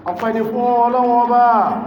ọpẹ́ ni fún ọlọ́run ọba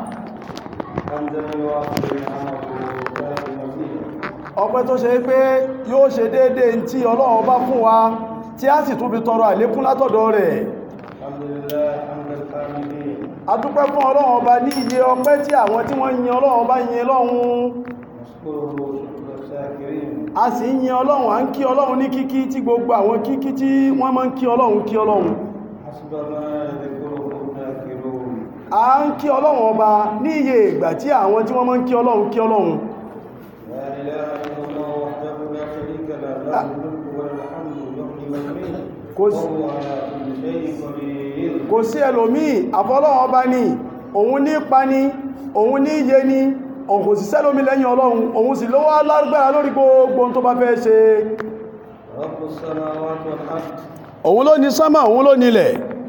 حمدا يوافي نعمه ويكافئ مزيده ọpẹ́ tó ṣe pé yóò ṣe déédéé tí ọlọ́run ọba fún wa tí a sì tún fi tọrọ àlékún látọ̀dọ̀ rẹ̀ الحمد لله حمد الحامدين a dúpẹ́ fún ọlọ́run ọba ní iye ọpẹ́ tí àwọn tí wọ́n yin ọlọ́run ọba yin lọ́hun نشكره شكر الشاكرين a sì ń yin ọlọ́run à ń kí ọlọ́run ní kíkí tí gbogbo àwọn kíkí tí wọ́n máa ń kí ọlọ́run kí ọlọ́run حسب ما يذكره الذاكرون a ń kí ọlọ́run ọba ní iye ìgbà tí àwọn tí wọ́n máa ń kí ọlọ́run kí ọlọ́run لا اله الا الله وحده لا شريك له له الملك وله الحمد يحيي ويميت كوز- وهو على كل شيء قدير kò sí ẹlòmíì àfọlọ́run ọba ni òun ní pani òun ní iye ni òun kò sí sẹ́lómi lẹ́yìn ọlọ́run òun sì lówó lágbára lórí gbogbo ohun tó bá fẹ́ ṣe رب السماوات والارض òun ló ní sánmà òun ló nílẹ̀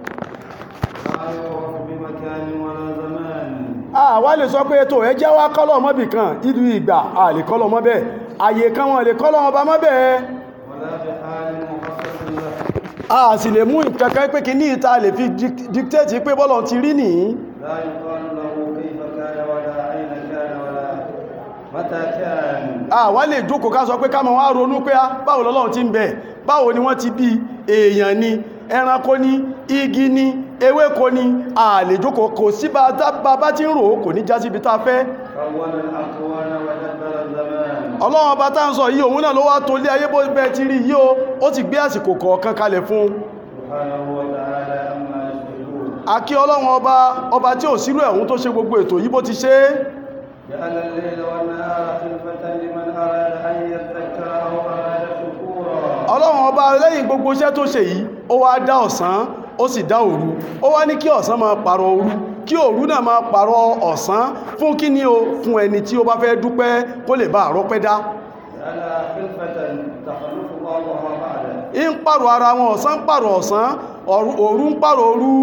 لا يعرف بمكان ولا زمان àwa lè sọ pé ètò ẹjẹ́ wá kọ́lọ̀ mọ́bì kan ìlú ìgbà a lè kọ́lọ̀ mọ́ bẹ́ẹ̀ àyè kan wọn lè kọ́lọ̀ ọba mọ́ bẹ́ẹ̀ ولا بحال مخصص له a sì lè mú ìkankan pé kí ní ìta lè fi dic- dictate pé bọ́lọ̀ ti rí nìyí لا يقال له كيف كان ولا أين كان ولا متى كان àwa lè jókòó ká sọ pé ká máa wá ronú pé á báwo lọ́lọ́run ti ń bẹ báwo ni wọ́n ti bí èèyàn ni ẹranko ni igi ni ewéko ni a lè jókòó kò sí bá bá- bá ti ń rò ó kò ní já síbi tá a fẹ́ كون الأكوان ودبر الزمان ọlọ́run ọba tá ń sọ yìí òun náà ló wá tó lé ayé bó bẹ́ẹ̀ ti rí yìí o ó ti gbé àsìkò kọ̀ọ̀kan kalẹ̀ fún un سبحانه وتعالى أما يشركون àkí ọlọ́run ọba ọba tí ò sírú ẹ̀hún tó ṣe gbogbo ètò yìí bó ti ṣe é جعل الليل والنهار خلفة لمن أراد أن يذكر أو أراد شكورا ọlọ́run ọba lẹ́yìn gbogbo iṣẹ́ tó ṣe yìí ó wá dá ọ̀sán ó sì dá òru ó wá ní kí ọ̀sán máa pààrọ̀ òru kí òru náà máa pààrọ̀ ọ̀sán fún kí ni o fún ẹni tí ó bá fẹ́ dúpẹ́ kó lè bá àrọ́pẹ́ dá جعلها خلفة تخلف بعضها بعدا ń pààrọ̀ ara wọn ọ̀sán ń pààrọ̀ ọ̀sán òru òru ń pààrọ̀ òru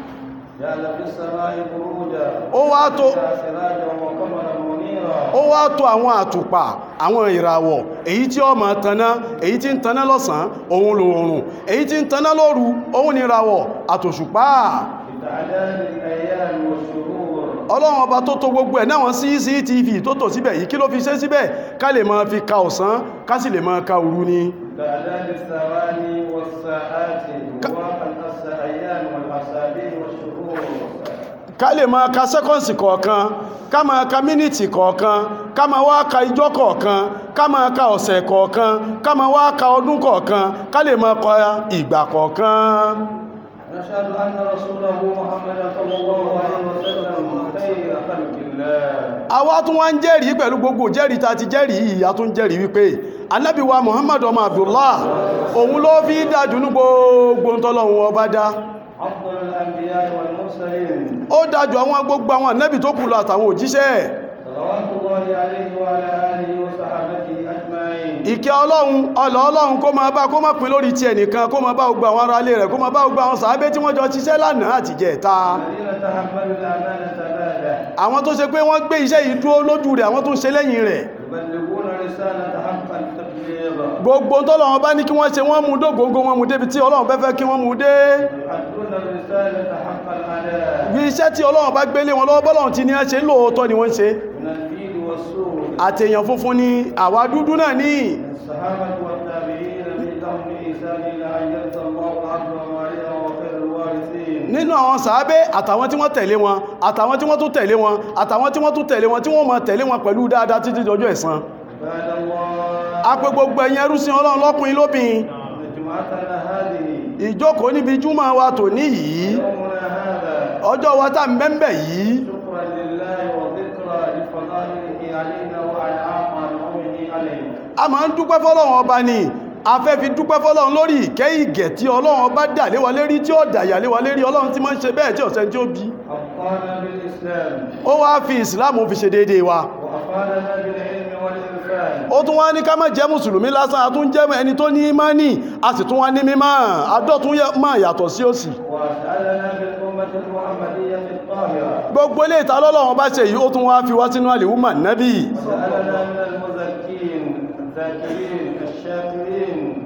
جعل في السماء بروجا ó wá tó فيها سراجا وقمرا منيرا ó wá tó àwọn àtùpà àwọn ìràwọ̀ èyí tí ó máa taná èyí tí ń taná lọ́sàn òun lòòrùn èyí tí ń taná lóru òun ni ìràwọ̀ àtòṣùpá بتعداد الأيام والشهور ọlọ́run ọba tó tó gbogbo ẹ̀ náwọn cctv tó tò síbẹ̀ yìí kí ló fi ṣe síbẹ̀ ká lè máa fi ka ọ̀sán ká sì lè máa ka òru ni بتعداد الثواني والساعات وواقع الأيام والأسابيع والشهور ká lè máa ka sẹ́kọ̀nsì kọ̀ọ̀kan ká máa ka mínítì kọ̀ọ̀kan ká máa wá ka ijọ́ kọ̀ọ̀kan ká máa ka ọ̀sẹ̀ kọ̀ọ̀kan ká máa wá ka ọdún kọ̀ọ̀kan ká lè máa kọ ìgbà kọ̀ọ̀kan نشهد أن رسوله محمد صلى الله عليه وسلم خير خلق الله àwa tún wá ń jẹ́rìí pẹ̀lú gbogbo jẹ́rìí ta ti jẹ́rìí yìí a tún jẹ́rìí wípé anábì wa muhammad ọmọ abdullah òun ló fi dájú ní gbogbo tọ́lọ́run ọba dá أفضل الأنبياء والمرسلين ó dájú àwọn gbogbo àwọn anábì tó kù lọ àtàwọn òjíṣẹ́ صلوات الله عليه وعلى آله وصحبه أجمعين ìkẹ́ ọlọ́run ọlọ́ ọlọ́run kó máa bá kó máa pín lórí ti ẹnìkan kó máa bá gbogbo àwọn ará ilé rẹ̀ kó máa bá gbogbo àwọn sàábé tí wọ́n jọ ṣiṣẹ́ lánàá àti jẹta الذين تحملوا الأمانة بعده àwọn tó ṣe pé wọ́n gbé iṣẹ́ yìí dúró lójú rẹ̀ àwọn tó ń ṣe lẹ́yìn rẹ̀ يبلغون رسالة حق التبليغ gbogbo tọ́lọ́run bá ní kí wọ́n ṣe wọ́n mú dógóngó wọn mú débi tí ọlọ́run fẹ́ fẹ́ kí wọ́n mú dé يؤدون الرسالة حق الأداء bí iṣẹ́ tí ọlọ́run bá gbélé wọn lọ́wọ́ bọ́lọ́run ti ní ẹ́ ṣe lóòótọ́ ni wọ́n ń ṣe من البيد والسور àtèèyàn funfun ni àwa dúdú náà ní الصحابة والتابعين من لهم بإحسان إلى أن يرثى الله العبد وماليه وخير الوارثين nínú àwọn sàábé àtàwọn tí wọ́n tẹ̀lé wọn àtàwọn tí wọ́n tún tẹ̀lé wọn àtàwọn tí wọ́n tún tẹ̀lé wọn tí wọ́n máa tẹ̀lé wọn pẹ̀lú dáadáa títí dọjọ́ ẹ̀san عباد الله a pé gbogbo ẹ̀yin ẹrúsìn ọlọ́run lọ́kùnrin lóbìn إن جمعتنا هذه ìjókòó níbi júmọ̀ wa tò ní yìí يومنا هذا ọjọ́ wa tá mẹ́mbẹ̀ yìí شكرا لله وذكرى لفضائله علينا وعلى عامه علينا a máa ń dúpẹ́ fọ́lọ́run ọba ni a fẹ́ fi dúpẹ́ fọ́lọ́run lórí ìkẹ́ ìgẹ̀ tí ọlọ́run ọba dà lé wa lérí tí ó dàyà lé wa lérí ọlọ́run tí máa ń ṣe bẹ́ẹ̀ tí ọ̀sẹ̀ tí ó bí أبقانا بالإسلام ó wá fi ìsìláàmù fi ṣe déédéé wa وأفادنا بالعلم والإرفان ó tún wá ní ká má jẹ́ mùsùlùmí lásán a tún jẹ́ ẹni tó ní ìmánì a sì tún wá ní mímọ́ adọ́tún máa yàtọ̀ sí òsì وأسألنا بالأمة المحمدية الطاهرة gbogbo ilé ìta lọ́lọ́wọ́n bá ṣe yìí ó tún wá fi wá sínú àlèwúmà nábì وسألنا من المزكين الذاكرين الشاكرين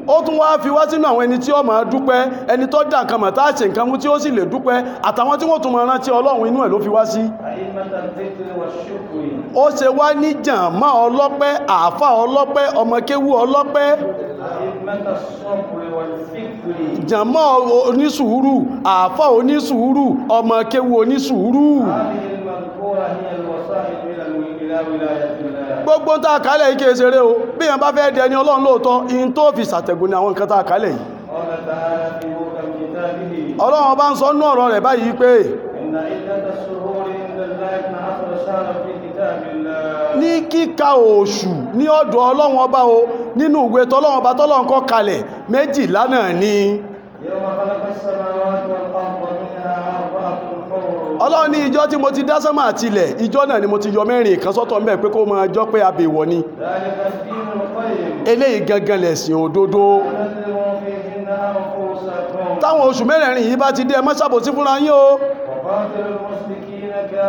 ó tún wá fi wá sínú àwọn ẹni tí ó máa dúpẹ́ ẹni tó dá nǹkan mọ̀ tá a ṣe nǹkan mú tí ó sì lè dúpẹ́ àtàwọn tí wọ́n tún máa rántí ọlọ́run inú ẹ̀ ló fi wá sí أئمة الذكر والشكر ó ṣe wá ní jàǹmá ọlọ́pẹ́ àáfà ọlọ́pẹ́ ọmọkéwú ọlọ́pẹ́ أئمة الصبر والفكر jàǹmá onísùúrù àáfà onísùúrù ọmọkéwú onísùúrù هذه المذكورة هي الوسائل إلى إلى ولاية الله gbogbo tá a kálẹ̀ yìí kìí ṣeré o bí yẹn bá fẹ́ dẹni ọlọ́run lóòótọ́ in tó fi ṣàtẹ̀gùn ní àwọn nǹkan tá a kálẹ̀ yìí قال تعالى في محكم كتابه ọlọ́run ọba ń sọ nú ọ̀rọ̀ rẹ̀ báyìí pé إن عدة الشهور عند الله 12 شهرا في كتاب الله ní kíka oṣù ní ọ̀dọ̀ ọlọ́run ọba o nínú ìwé tọ́lọ́run ọba tọ́lọ́run kọ kalẹ̀ méjìlá náà ni يوم خلق السماوات والأرض منها أربعة حور ọlọ́run ní ìjọ tí mo ti dá sánmà àtilẹ̀ ìjọ náà ni mo ti yọ mẹ́rin kan sọ́tọ̀ ń bẹ̀ pé kó máa jọ pé abèwọ̀ ni ذلك الدين القيم eléyìí gangan lẹ̀sìn òdodo ونزلوا فيهن أنفسكم táwọn oṣù mẹ́rẹ̀ẹ̀rin yìí bá ti dé ẹ má ṣàbòsí fúnra yín o وقاتلوا المشركين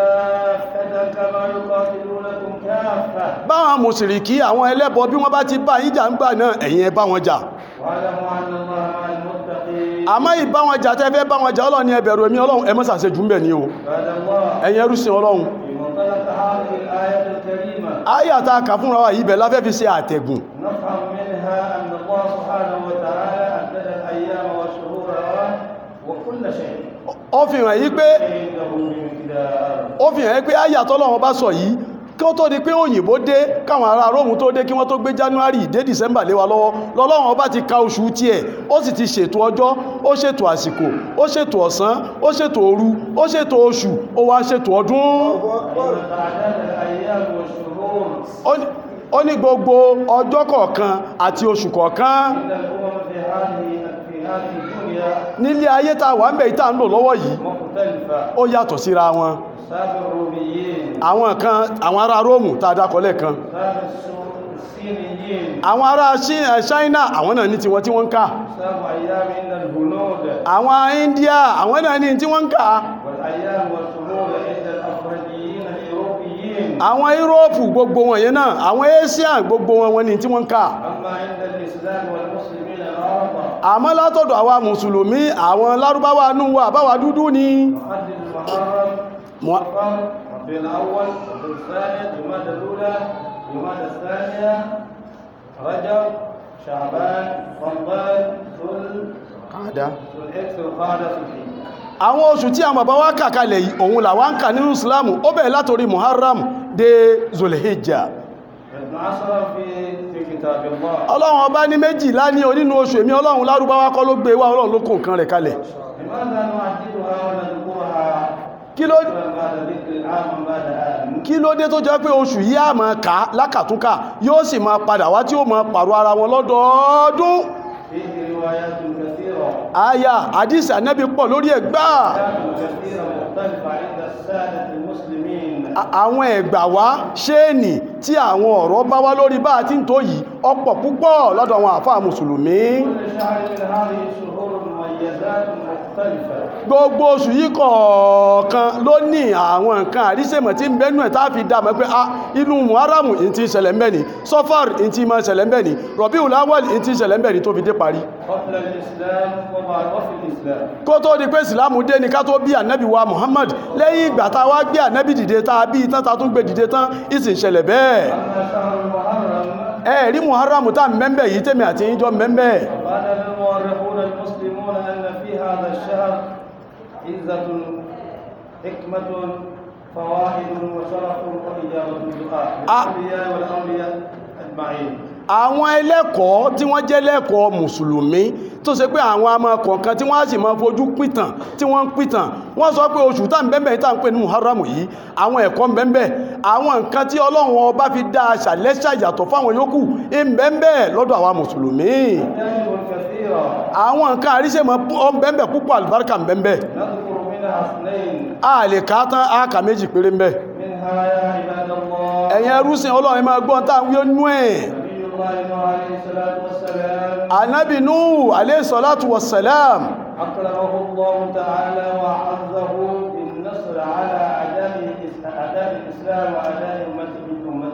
كافة كما يقاتلونكم كافة báwọn mùsùlùkì àwọn ẹlẹ́bọ bí wọ́n bá ti bá yín jà ń gbà náà ẹ̀yin ẹ bá wọn jà واعلموا أن الله مع المتقين àmọ́ ìbá wọn jà tẹ́ fẹ́ bá wọn jà ọlọ́run ní ẹ bẹ̀rù èmi ọlọ́run ẹ má ṣàṣejù ń bẹ̀ ni o بعد الله ẹ̀yin ẹrú sin ọlọ́run في منطلق هذه الآية الكريمة àyà tá a kà fúnra wa yìí bẹ̀ láfẹ́ fi ṣe àtẹ̀gùn نفهم منها أن الله سبحانه وتعالى عدد الأيام والشهور وكل شيء ó fi hàn yí pé عنده بمقدار ó fi hàn yí pé àyà tọ́lọ́run bá sọ yìí kí ó tó di pé òyìnbó dé káwọn ará róòmù tó dé kí wọ́n tó gbé january dé december lé wa lọ́wọ́ lọ́lọ́run ọba ti ka oṣù tiẹ̀ ó sì ti ṣètò ọjọ́ ó ṣètò àsìkò ó ṣètò ọ̀sán ó ṣètò òru ó ṣètò oṣù ó wá ṣètò ọdún إن تعداد الأيام والشهور ó ní- ó ní gbogbo ọjọ́ kọ̀ọ̀kan àti oṣù kọ̀ọ̀kan عند الأمم في هذه في هذه الدنيا nílé ayé tá a wà ń bẹ̀ yìí tá a ń lò lọ́wọ́ yìí مختلفة ó yàtọ̀ síra wọn سابع الروميين àwọn kan àwọn ará róòmù tá a dákọ̀ lẹ́ẹ̀kan سابع السو- الصينيين àwọn ará Chi- eh, China àwọn náà ní tiwọn tí wọ́n ń kà سابع أيام عند الهنود àwọn India àwọn náà ní tí wọ́n ń kà والأيام والشهور عند الأفريقيين الأوروبيين àwọn Europe gbogbo wọn yẹn náà àwọn Asian gbogbo wọn wọn ní tí wọ́n ń kà أما عند الإسلام والمسلمين العرب àmọ́ látọ̀dọ̀ àwa mùsùlùmí àwọn lárúbáwá nù wa àbáwa dúdú ni محدد المحرم مو- صفر ربيع الأول ربيع الثاني جمادى الأولى جمادى الثانية رجب شعبان رمضان ذو kàdá ذو الحجة ذو القعدة ذو الحجة àwọn oṣù tí àwọn bàbá wa kà kalẹ̀ yìí òun làwa ń kà nínú Islam ó bẹ̀rẹ̀ látòrí Muharram dé Zulhijjah ابن عشر في في كتاب الله ọlọ́run ọba ní méjìlá ní onínú oṣù èmi ọlọ́run lárúbáwá kọ́ ló gbé wá ọlọ́run ló kó nǹkan rẹ̀ kalẹ̀ لماذا نعددها ونذكرها kí ló بعد ذكر عام بعد عام kí ló dé tó jẹ́ pé oṣù yìí á máa kà á lákàtúnkà yóò sì máa padà wá tí ó máa pàrọ̀ ara wọn lọ́dọọdún فيه روايات كثيرة àyà àdìsí ànábì pọ̀ lórí ẹ̀ gbáà أحكام كثيرة مختلفة عند السادة المسلمين A- àwọn ẹ̀gbà wá ṣéènì tí àwọn ọ̀rọ̀ bá wá lórí bá a ti ń tó yìí ọ̀pọ̀ púpọ̀ lọ́dọ̀ àwọn àfáà mùsùlùmí كل شهر من هذه الشهور مميزات مختلفة gbogbo oṣù yìí kọ̀ọ̀kan ló ní àwọn nǹkan àríṣèmọ̀ tí ń bẹ́nu ẹ̀ tá a fi dá mọ̀ pé a inú muharamu in ti ṣẹlẹ̀ ń bẹ ni sọfar in ti máa ṣẹlẹ̀ ń bẹ ni rọ̀bíù láwọ̀lì in ti ṣẹlẹ̀ ń bẹ ni tó fi dé parí قبل الإسلام وبعد وفي الإسلام kó tó di pé ìsìlámù dé ni ká tó bí ànábì wa muhammad lẹ́yìn ìgbà tá a wá gbé ànábì dìde tá a bí tán tá a tún gbé dìde tán ìsìn ṣẹlẹ̀ bẹ́ẹ̀ أما شهر المحرم ẹ rí muharamu tá mẹ́mbẹ̀ yìí tèmi àti yín jọ mẹ́mbẹ̀ قال المؤرخون المسلمون أن في هذا الشهر عزة حكمة فوائد وشرف وإجابة الدعاء آه. للأنبياء والأولياء أجمعين àwọn ẹlẹ́kọ̀ọ́ tí wọ́n jẹ́ lẹ́kọ̀ọ́ mùsùlùmí tó ṣe pé àwọn ọmọ kọ̀ọ̀kan tí wọ́n á sì máa fojú pìtàn tí wọ́n ń pìtàn wọ́n sọ pé oṣù tá ń bẹ́ẹ̀ tá ń pè ní muharramu yìí àwọn ẹ̀kọ́ ń bẹ́ẹ̀ àwọn nǹkan tí ọlọ́run ọba fi dá aṣà lẹ́ṣà yàtọ̀ fáwọn yòókù ń bẹ́ẹ̀ lọ́dọ̀ àwa mùsùlùmí أجانب كثيرة àwọn nǹkan àríṣèmọ̀ bẹ́ẹ̀ púpọ̀ àlùbáríkà ń bẹ́ẹ̀ نذكر منها اثنين a lè ká tán á kà méjì péré ń bẹ منها يا عباد الله ẹ̀yin ẹrúsìn ọlọ́run ẹ máa gbọ́n tá à ń wí ó nú ẹ̀ نبي الله نوح عليه الصلاة والسلام anabi nuhu alayhi salatu wassalam أكرمه الله تعالى وأعزه بالنصر على أعداء الإس- أعداء الإسلام وأعداء أمته أمته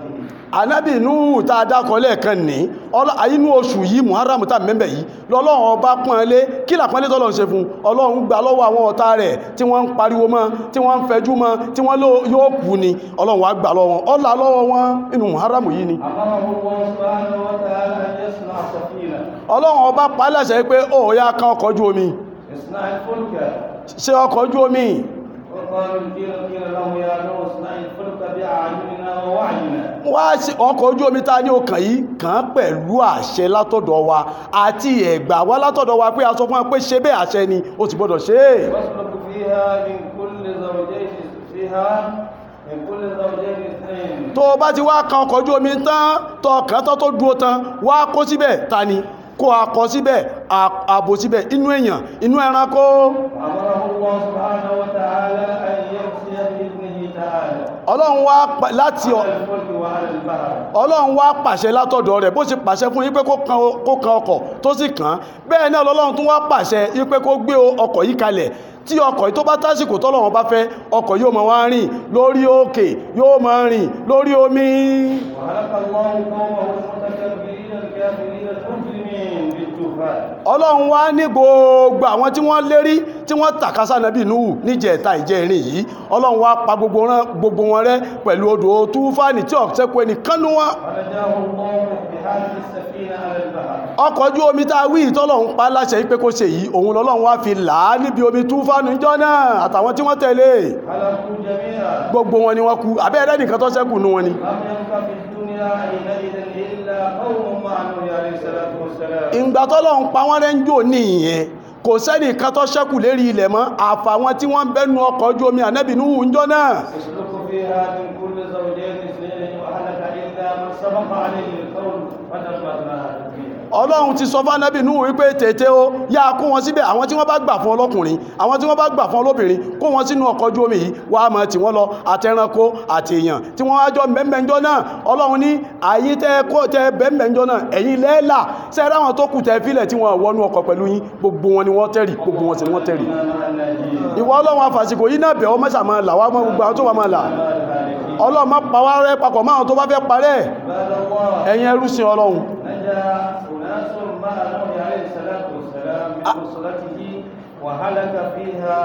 anábì Nuhu tá a dákọ lẹ́ẹ̀kan ní ọlọ́- inú oṣù yìí muharram tá mẹ́mbẹ̀ yìí lọ́lọ́run ọba pọ́n lé kí làpọ́nlé tọ́lọ́run ṣe fún ọlọ́run gbà lọ́wọ́ àwọn ọ̀tá rẹ̀ tí wọ́n ń pariwo mọ́ tí wọ́n ń fẹjú mọ́ tí wọ́n ló- yóò kú ni ọlọ́run wá gbà lọ́wọ́ wọn ọlá lọ́wọ́ wọn inú muharram yìí ni أمره الله سبحانه وتعالى أن يصنع سفينة ọlọ́run ọba pa á láṣẹ pé ó yá ká ọkọ̀ ojú omi اصنع الفلك ṣe ọkọ̀ ojú omi وقالوا قيل قيل له يا نوح اصنع الفلك بأعيننا ووعينا wá sí ọkọ̀ ojú omi ta ní ọkàn yìí kàn án pẹ̀lú àṣẹ látọ̀dọ̀ wa àti ẹ̀gbà wá látọ̀dọ̀ wa pé a sọ fún wa pé ṣe bẹ́ẹ̀ àṣẹ ni ó sì gbọ́dọ̀ ṣe é واسلك فيها من كل زوجين فيها من كل زوجين اثنين tó o bá ti wá kan ọkọ̀ ojú omi tán tó kàn tán tó dúró tán wá kó síbẹ̀ ta ni kó akọ síbẹ̀ à- ààbò síbẹ̀ inú èèyàn inú ẹranko وأمره الله سبحانه وتعالى أن يمشي بإذنه تعالى ọlọ́run wá pa- láti ọ- على الفلك وعلى البحر ọlọ́run wá pàṣẹ látọ̀dọ̀ rẹ̀ bó ṣe pàṣẹ fún yín pé kó kan o- kó kan ọkọ̀ tó sì kàn án bẹ́ẹ̀ náà lọ́lọ́run tún wá pàṣẹ yín pé kó gbé o- ọkọ̀ yìí kalẹ̀ tí ọkọ̀ yìí tó bá tásìkò tọ́lọ́run bá fẹ́ ọkọ̀ yóò máa wá rìn lórí òkè yóò máa rìn lórí omi وهلك الله قومه المتكبرين الكافرين المجرمين بالطوفان ọlọ́run wá ní gbogbo àwọn tí wọ́n lérí tí wọ́n tàkásá nàbí Nuhu níjẹ̀ẹ́ta ìjẹ́rin yìí ọlọ́run wá pa gbogbo wọn- gbogbo wọn rẹ́ pẹ̀lú odò túfánì tí ọ̀sẹ́kù ẹnìkan nú wọn ونجاه الله بهذه السفينة على البحر ọkọ̀ ojú omi tá a wí ìtọ́lọ́run pa láṣẹ yìí pé kó ṣe yìí òun lọ́lọ́run wá fi là á níbi omi túfánù ìjọ náà àtàwọn tí wọ́n tẹ̀lé هلكوا جميعا gbogbo wọn ni wọ́n kú abẹ́rẹ́ nìkan tó ṣẹ́kù nú wọn ni لم يبق في الدنيا حينئذ إلا قوم مع نوح عليه الصلاة والسلام ìgbà tọ́lọ́run pa wọ́n rẹ́ ń jò nìyẹn kò sẹ́nì kan tó ṣẹ́kù lérí ilẹ̀ mọ́ àfàwọn tí wọ́n bẹ́nu ọkọ̀ ojú omi ànábì Nuhu ìjọ náà يسلك فيها من كل زوجين اثنين وأهلك إلا من سبق عليه القول ودمرناها تدميرا ọlọ́run ti sọ fánàbì Nuhu wípé tètè o yá kó wọn síbẹ̀ àwọn tí wọ́n bá gbà fún ọlọ́kùnrin àwọn tí wọ́n bá gbà fún ọlọ́bìnrin kó wọn sínú ọkọ̀ ojú omi yìí wàá mọ̀ tí wọ́n lọ àtẹranko àti èèyàn tí wọ́n wájọ́ mẹ́mẹ́jọ́ náà ọlọ́run ní àyí tẹ́ kó tẹ́ bẹ́mẹ́jọ́ náà ẹ̀yin lẹ́ẹ̀là sẹ́ẹ̀rẹ́ àwọn tó kù tẹ́ fílẹ̀ tí wọ́n wọnú ọkọ̀ pẹ̀lú yín gbogbo wọn ni wọ́n tẹ̀rì gbogbo wọn sì ni wọ́n tẹ̀rì مع الناجين ìwọ ọlọ́run àfàsìkò yìí náà bẹ̀ ọ́ mẹ́sà máa là wá mọ́ gbogbo àwọn tó wà máa là الهالكين ọlọ́run má pa wá rẹ́ papọ̀ máa tó bá fẹ́ parẹ́ عباد الله ẹ̀yin ẹrúsìn ọlọ́run نجا أناس مع نوح عليه الصلاة والسلام بوصلته وهلك فيها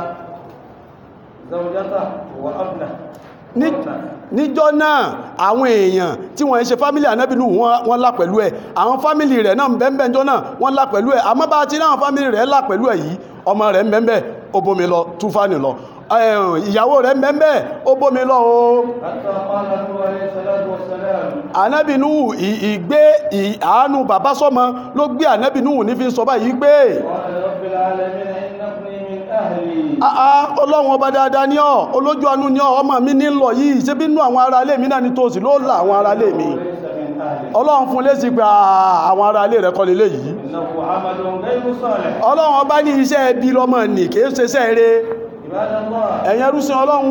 زوجته وابنه ní وابنه. níjọ́ náà àwọn èèyàn tí wọ́n ń ṣe fámílì ànábìnú wọ́n lá pẹ̀lú ẹ̀ àwọn fámílì rẹ̀ náà bẹ́ẹ̀bẹ́ẹ̀ jọ náà wọ́n lá pẹ̀lú ẹ̀ àmọ́ bá ti láwọn fámílì rẹ̀ lá pẹ̀lú ẹ̀ yìí ọmọ rẹ̀ mẹ́mẹ́ ó bómi lọ túfánì lọ ẹ̀hùn, ìyàwó rẹ̀ mẹ́mẹ́ ó bómi lọ o حتى قال نوح عليه الصلاة والسلام ànábìnú ì- ìgbé ì- àánú bàbá sọ́mọ ló gbé ànábìnú ní fi ń sọ báyìí pé قال رب العالمين إن ابني من أهلي àá ọlọ́run ọba dáadáa ní ọ olójú àánú ní ọ ọmọ mi ní lọ yìí ṣé bínú àwọn ará ilé mi náà ní tòsí ló là àwọn ará ilé mi وليس من أهلي ọlọ́run fún lésì pé àà, àwọn ará ilé rẹ̀ kọ́ lélẹ̀ yìí إنه عمل غير صالح ọlọ́run ọba ní iṣẹ́ ẹbí lọ́mọ nì kìí ṣe iṣẹ́ eré عباد الله ẹ̀yin ẹrúsìn ọlọ́run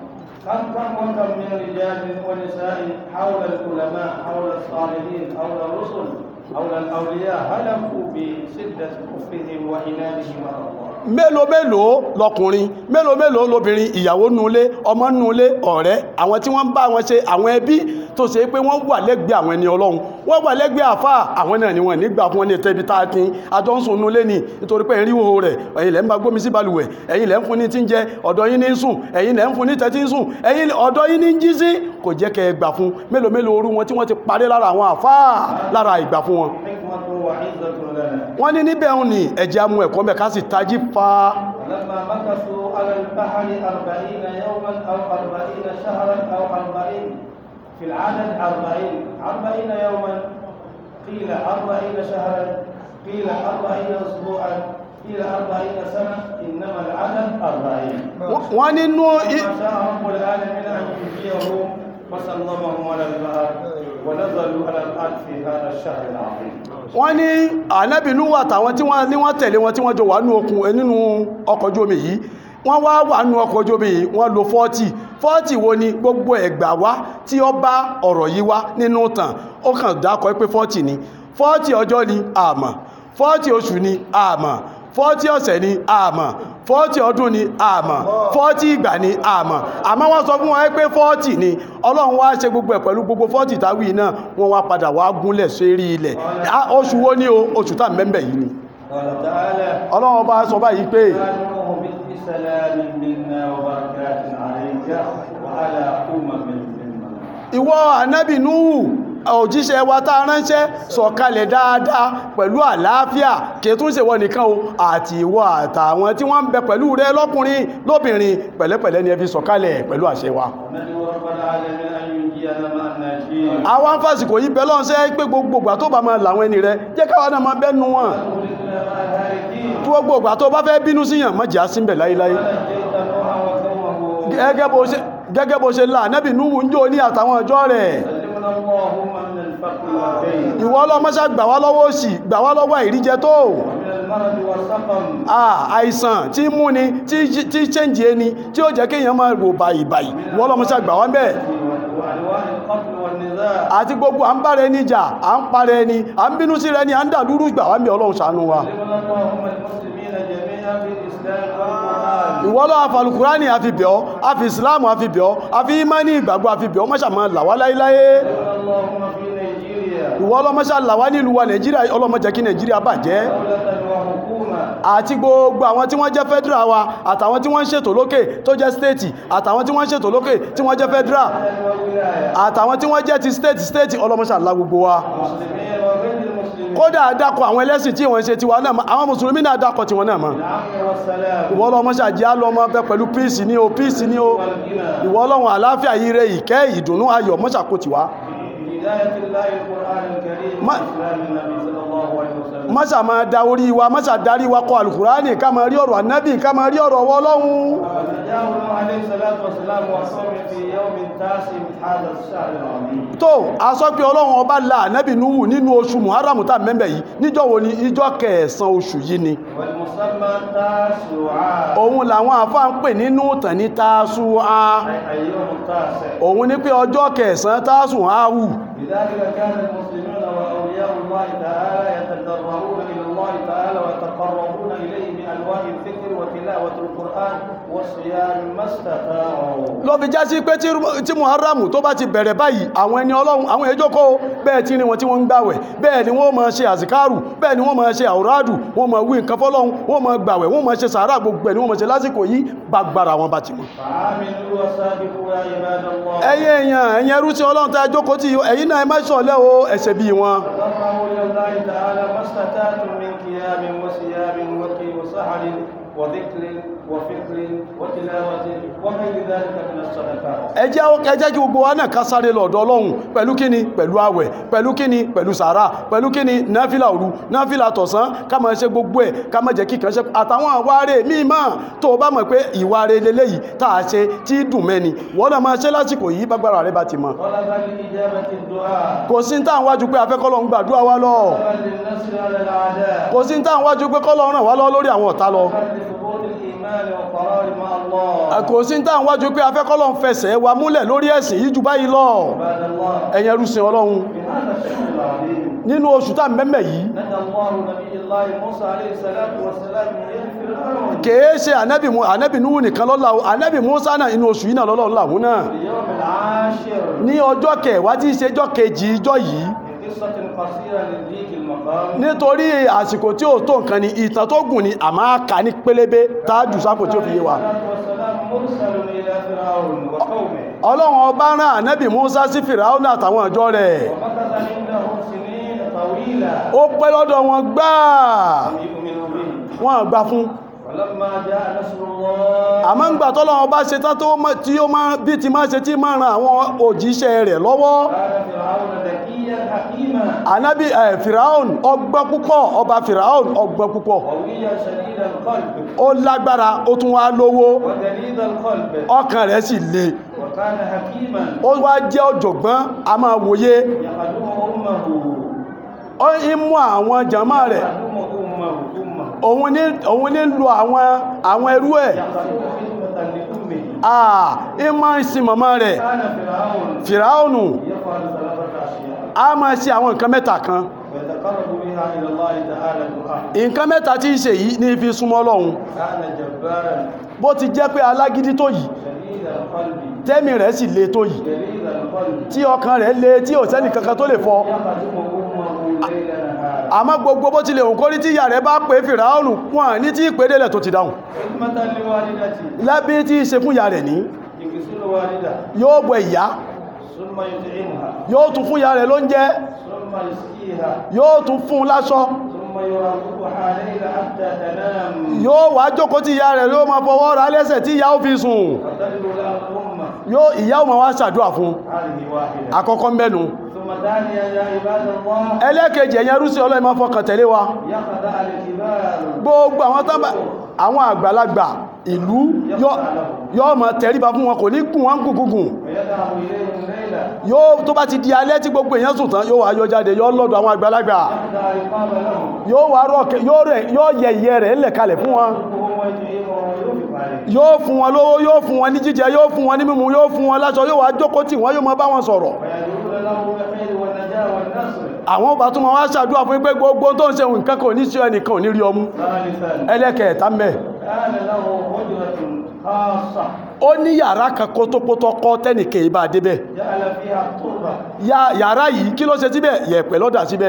كم كم وكم من رجال ونساء حول العلماء حول الصالحين حول الرسل حول الأولياء هلكوا بشدة كفرهم وإنادهم على الله mélòó mélòó lọkùnrin mélòó mélòó lobìnrin ìyàwó nulé ọmọ nulé ọ̀rẹ́ àwọn tí wọ́n ń bá wọn ṣe àwọn ẹbí tó ṣe pé wọ́n wà lẹ́gbẹ̀ẹ́ àwọn ẹni ọlọ́run wọ́n wà lẹ́gbẹ̀ẹ́ àfà àwọn náà ni wọ́n nígbà fún wọn ní ẹ̀tẹ́bi tá a tin àjọ ń sùn nulé ni nítorí pé ẹ̀rí wo rẹ̀ ẹ̀yin lẹ́ ń bá gbómi sí balùwẹ̀ ẹ̀yin lẹ́ ń fún ní tí ń jẹ ọ̀dọ̀ yín ní ń sùn ẹ̀yin lẹ́ ń fún ní tẹ́tí ń sùn ẹ̀yin ọ̀dọ̀ yín ní ń jí sí kò jẹ́ kẹ́ ẹ gbà fún mélòó mélòó orú wọn tí wọ́n ti parí lára àwọn àfà lára ìgbà fún wọn حكمة وعزة لنا wọ́n ní níbẹ̀ ń ní ẹ̀jẹ̀ amú ẹ̀kọ́ mẹ́ ká sì tají fa ولما مكثوا على البحر أربعين يوما أو أربعين شهرا أو أربعين في العدد أربعين أربعين يوما قيل أربعين شهرا قيل أربعين أسبوعا قيل أربعين سنة إنما العدد أربعين wọ́n nínú i- ما شاء رب العالمين أن ينجيهم وسلمهم على البحر ونزلوا على الأرض في هذا الشهر العظيم wọ́n ní ànábìnú wà tàwọn tí wọ́n ní wọ́n tẹ̀lé wọn tí wọ́n jọ wà nínú okùn ẹ, nínú ọkọ̀ ojú omi yìí wọ́n wá wà nínú ọkọ̀ ojú omi yìí wọ́n lo 40 40 wo ni gbogbo ẹ̀gbà wá tí ó bá ọ̀rọ̀ yìí wá nínú tàn ó kàn dákọ̀ pé 40 ni 40 ọjọ́ ni àmọ́ 40 oṣù ni àmọ́ 40 ọ̀sẹ̀ ni àmọ́ fọ́ọ̀tì ọdún ni àmọ́ fọ́ọ̀tì ìgbà ni àmọ́ àmọ́ wọ́n sọ fún wọn pé fọ́ọ̀tì ni ọlọ́run wá ṣe gbogbo ẹ̀ pẹ̀lú gbogbo fọ́ọ̀tì táwí náà wọ́n wá padà wá gúnlẹ̀ sórí ilẹ̀ Ah, oṣù wo ni o oṣù tá mẹ́mbẹ̀ yìí ni قال تعالى ọlọ́run bá sọ báyìí pé نوح بسلام منا وبركات عليك وعلى أمم ممن ìwọ ànábì núhù òjíṣẹ́ wa tá a ránṣẹ́ sọ̀kalẹ̀ dáadáa pẹ̀lú àlàáfíà kìtún ṣe wọ́n nìkan o àti ìwọ àtàwọn tí wọ́n ń bẹ pẹ̀lú rẹ lọ́kùnrin lóbìnrin pẹ̀lẹ́pẹ̀lẹ́ ni ẹ fi sọ̀kalẹ̀ pẹ̀lú àṣẹ wa ندعو رب العالمين أن ينجينا مع الناجين àwọn afásìkò yìí bẹ́ẹ̀ lọ́nṣẹ́ pé gbogbo ìgbà tó bá máa làwọn ẹni rẹ jẹ́ káwa náà máa bẹ́nu wọn ونخلصنا مع الهالكين tí gbogbo ìgbà tó bá fẹ́ bínú síyàn má jẹ́ àsínbẹ̀ láíláí ونجيت نوحا وقومه gẹ́gẹ́ bó ṣe gẹ́gẹ́ bó ṣe là ànábì núhù ń jó ní àtàwọn ọjọ́ rẹ̀ سلمنا اللهم من الفقر والدين ìwọ ọlọ́mọṣá gbà wá lọ́wọ́ òṣì gbà wá lọ́wọ́ ìríjẹ tó ومن المرض والسقم Ah, àìsàn tí ń múni tí tí ṣẹ́ǹjì ẹni tí ó jẹ́ kéèyàn máa rò báyìí báyìí wọ́n lọ́mọ ṣàgbà wọ́n bẹ́ẹ̀ وأنواع القتل والنزاع àti gbogbo à ń bára ẹni jà à ń para ẹni à ń bínú sí rẹ ni à ń dàlúrú gbà wọ́n bẹ́ẹ̀ ọlọ́run ṣàánú wa سلمنا اللهم المسلمين جميعا بالإسلام والقرآن ìwọ lọ́wọ́ àfàlùkùránì àfi bẹ̀ ọ́ àfi ìsìláàmù àfi bẹ̀ ọ́ àfi ìmánì ìgbàgbọ́ àfi bẹ̀ ọ́ mọ́ṣà máa là wá láéláé سلمنا اللهم في نيجيريا ìwọ ọlọ́mọṣà là wá nílùú wa nàìjíríà ọlọ́mọ jẹ́ kí nàìjíríà bàjẹ́ دولة وحكومة àti gbogbo àwọn tí wọ́n jẹ́ federal wa àtàwọn tí wọ́n ń ṣètò lókè tó jẹ́ state àtàwọn tí wọ́n ń ṣètò lókè tí wọ́n jẹ́ federal وولاية àtàwọn tí wọ́n jẹ́ ti state state ọlọ́mọṣà lá gbogbo wa المسلمين وغير المسلمين kódà dákọ̀ àwọn ẹlẹ́sìn tí wọ́n ṣe tiwa náà mọ́ àwọn mùsùlùmí náà dákọ̀ tiwọn náà mọ́ العفو والسلام ìwọ ọlọ́mọṣà jẹ́ àlọ́mọ bẹ pẹ̀lú peace ní o peace ní o والغنى ìwọ ọlọ́run àláfíà yìí rẹ ìkẹ́ ìdùnnú ayọ̀ mọ́ṣà kò tiwa بهداية الله القرآن الكريم ما- وإسلام النبي صلى الله عليه وسلم mọ́ṣà máa da orí wa mọ́ṣà darí wa kọ alukurani ká máa rí ọ̀rọ̀ anábì ká máa rí ọ̀rọ̀ ọwọ́ ọlọ́run ونجاه نوح عليه الصلاة والسلام وقومه في يوم تاسع من هذا الشهر العظيم tó a sọ pé ọlọ́run ọba la anábì nuhu nínú oṣù muharram tá mẹ́mbẹ̀ yìí níjọ́ wo ni ìjọ́ kẹsàn-án oṣù yìí ni والمسمى تاسع òun làwọn àfáà ń pè nínú ìtàn ní tásúà أي يوم التاسع òun ní pé ọjọ́ kẹsàn-án tásùn áwù لذلك كان المسلمون وأولياء الله تعالى يتضرعون إلى الله تعالى ويتقربون إليه بأنواع الذكر وتلاوة القرآن والصيام ما استطاعوا ló fi já sí pé tí tí muharram tó bá ti bẹ̀rẹ̀ báyìí àwọn ẹni ọlọ́run àwọn èjókòó bẹ́ẹ̀ tí ní wọn tí wọ́n ń gbàwẹ̀ bẹ́ẹ̀ ni wọ́n máa ṣe àzìkárù bẹ́ẹ̀ ni wọ́n máa ṣe àwòrádù wọ́n máa wí nǹkan fọ́lọ́run wọ́n máa gbàwẹ̀ wọ́n máa ṣe sàárà gbogbo ẹ̀ ni wọ́n máa ṣe lásìkò yìí gbàgbàrà wọn bá ti mọ̀ فعاملوا وسابقوا يا عباد الله ẹ̀yin èèyàn ẹ̀yin ẹrú tí ọlọ́run tá a jókòó tí ẹ̀yin náà ẹ má ṣọ̀lẹ o ẹ̀ṣẹ̀ bíi wọn تضرعوا إلى الله تعالى ما استطعتم من قيام وصيام وقي وسحر وذكر وفكر وتلاوة وغير ذلك من الصدقات ẹ jẹ́ ẹ jẹ́ kí gbogbo wa náà ká sáré lọ́dọ̀ ọlọ́run pẹ̀lú kíni pẹ̀lú àwẹ̀ pẹ̀lú kíni pẹ̀lú sàárà pẹ̀lú kíni náfìlà òru náfìlà tọ̀sán ká máa ṣe gbogbo ẹ̀ ká máa jẹ́ kíkan ṣe àtàwọn àwárẹ̀ míì máa tó o bá mọ̀ pé ìwárẹ̀ leléyìí tá a ṣe tí dùn mẹ́ni wọ́n náà máa ṣe lásìkò yìí bágbára rẹ bá ti mọ̀ طلبا لإجابة الدعاء kò sí ní táwọn wájú pé afẹ́kọ́lọ́ ń gbàdúrà wa lọ طلبا للنصر على الأعداء kò sí ní táwọn wájú pé kọ́lọ́ ràn wá lọ lórí àwọn ọ̀tá lọ طلبا لثبوت الإيمان والقرار مع الله kò sí ní táwọn wájú pé afẹ́kọ́lọ́ ń fẹsẹ̀ wa múlẹ̀ lórí ẹ̀sìn yìí jù báyìí lọ عباد الله ẹ̀yin ẹrú sin ọlọ́run في هذا الشهر العظيم nínú oṣù tá mẹ́mẹ́ yìí ندى الله نبي الله موسى عليه الصلاة والسلام من يد فرعون kèé ṣe ànábì mu ànábì nuhu nìkan lọ́la o ànábì musa náà inú oṣù yìí náà lọ́lọ́run làwọn náà في اليوم العاشر ní ọjọ́ kẹwàá tí í ṣe ọjọ́ kejì ìjọ yìí من قصة قصيرة للديك المقام nítorí àsìkò tí ó tó nǹkan ni ìtàn tó gùn ni àmọ́ a kà ní pélébé tájù sápò tí ó fi yé wa الصلاة والسلام مرسل إلى فرعون وقومه ọlọ́run ọba rán ànábì musa sí fìràwọ́nà àtàwọn ìjọ rẹ̀ ومكث عندهم سنين طويلة ó pẹ́ lọ́dọ̀ wọn gbáà لم يؤمنوا به wọn gbà fún ولما جاء نصر الله àmọ́ ń gbà tọ́lọ́run ọba ṣe tán tó mọ́- tí ó máa bí ti máa ṣe tí máa ran àwọn òjíṣẹ́ rẹ̀ lọ́wọ́ كان فرعون ذكيا حكيما ànábì ẹ̀ fìràwọ́n ọgbọ́n púpọ̀ ọba fìràwọ́n ọgbọ́n púpọ̀ قويا شديد القلب ó lágbára ó tún wá lówó وجليد القلب ọkàn rẹ̀ sì le وكان حكيما ó wá jẹ́ ọ̀jọ̀gbọ́n a máa wòye يخدم أمه ó ń mú àwọn jàmá rẹ̀ يخدم أمه أمه òun ní òun ní lu àwọn àwọn ẹrú ẹ̀ يخدم خدمة لأمه àà ń máa ń sin màmá rẹ̀ كان فرعون fìràwọ̀nù يفعل ثلاثة أشياء a máa ṣe àwọn nǹkan mẹ́ta kan ويتقرب بها بها إلى الله تعالى دعاء nǹkan mẹ́ta tí ń ṣe yìí ní fi súnmọ́ Ọlọ́run كان جبارا bó ti jẹ́ pé alágídí tó yìí شديد القلب tẹ́mì rẹ̀ sì le tó yìí شديد القلب tí ọkàn rẹ̀ le tí ò sẹ́nì kankan tó lè fọ́ يخدم أمه ليلا نهارا àmọ́ gbogbo bó ti lè hùn kórí tí ìyá rẹ̀ bá pé fìràánù wọn ní tí ìpédélẹ̀ tó ti dáhùn خدمة لوالدتي lábí tí í ṣe fún ìyá rẹ̀ ní يغسل والدة yóò bọ ìyá ثم يطعمها yóò tún fún ìyá rẹ̀ lóúnjẹ ثم يسقيها yóò tún fún un láṣọ ثم يراقبها ليلا حتى تنام yóò wá jókòó tí ìyá rẹ̀ yóò máa fọwọ́ ra lẹ́sẹ̀ tí ìyá ó fi sùn وتدعو له الأمة yóò ìyá ó máa wá ṣàdúrà fún هذه واحدة àkọ́kọ́ mẹ́nu ثم ثانيا يا عباد الله ẹlẹ́kejì ẹ̀yẹn rúsí ọlọ́run máa fọkàn tẹ̀lé wa يخدع الكبار gbogbo àwọn tán bá àwọn àgbàlagbà ìlú yóò- yóò máa tẹríba fún wọn kò ní kùn wọn gùngùngùn ويذهب إليهم ليلا yóò tó bá ti di alẹ́ tí gbogbo èèyàn sùn tán yóò wá yọ jáde yóò lọ́dọ̀ àwọn àgbàlagbà يخدع رقاب لهم yóò wá rọ̀kẹ́ yóò rẹ̀ yóò yẹ ìyẹ́ rẹ̀ ńlẹ̀ kalẹ̀ fún wọn وهو يطعمهم وينفق عليه yóò fún wọn lówó yóò fún wọn ní jíjẹ yóò fún wọn ní mímu yóò fún wọn láṣọ yóò wá jókòó tì wọ́n yóò máa bá wọn sọ̀rọ̀ ويدعون له بالخير والنجاة والنصر àwọn ọba tó máa wá ṣàdúrà fún pé gbogbo tó ń ṣe nǹkan kò ní sí ẹnìkan ò ní rí ọmú ثالثا ẹlẹ́kẹ̀ẹ́ta mẹ́ كان له هجرة خاصة ó ní yàrá kan kótópótó kọ́ tẹ́nìkẹ́ ìbá débẹ̀ جعل فيها التربة ya yàrá yìí kí ló ṣe síbẹ̀ yẹ̀pẹ̀ lọ́dà síbẹ̀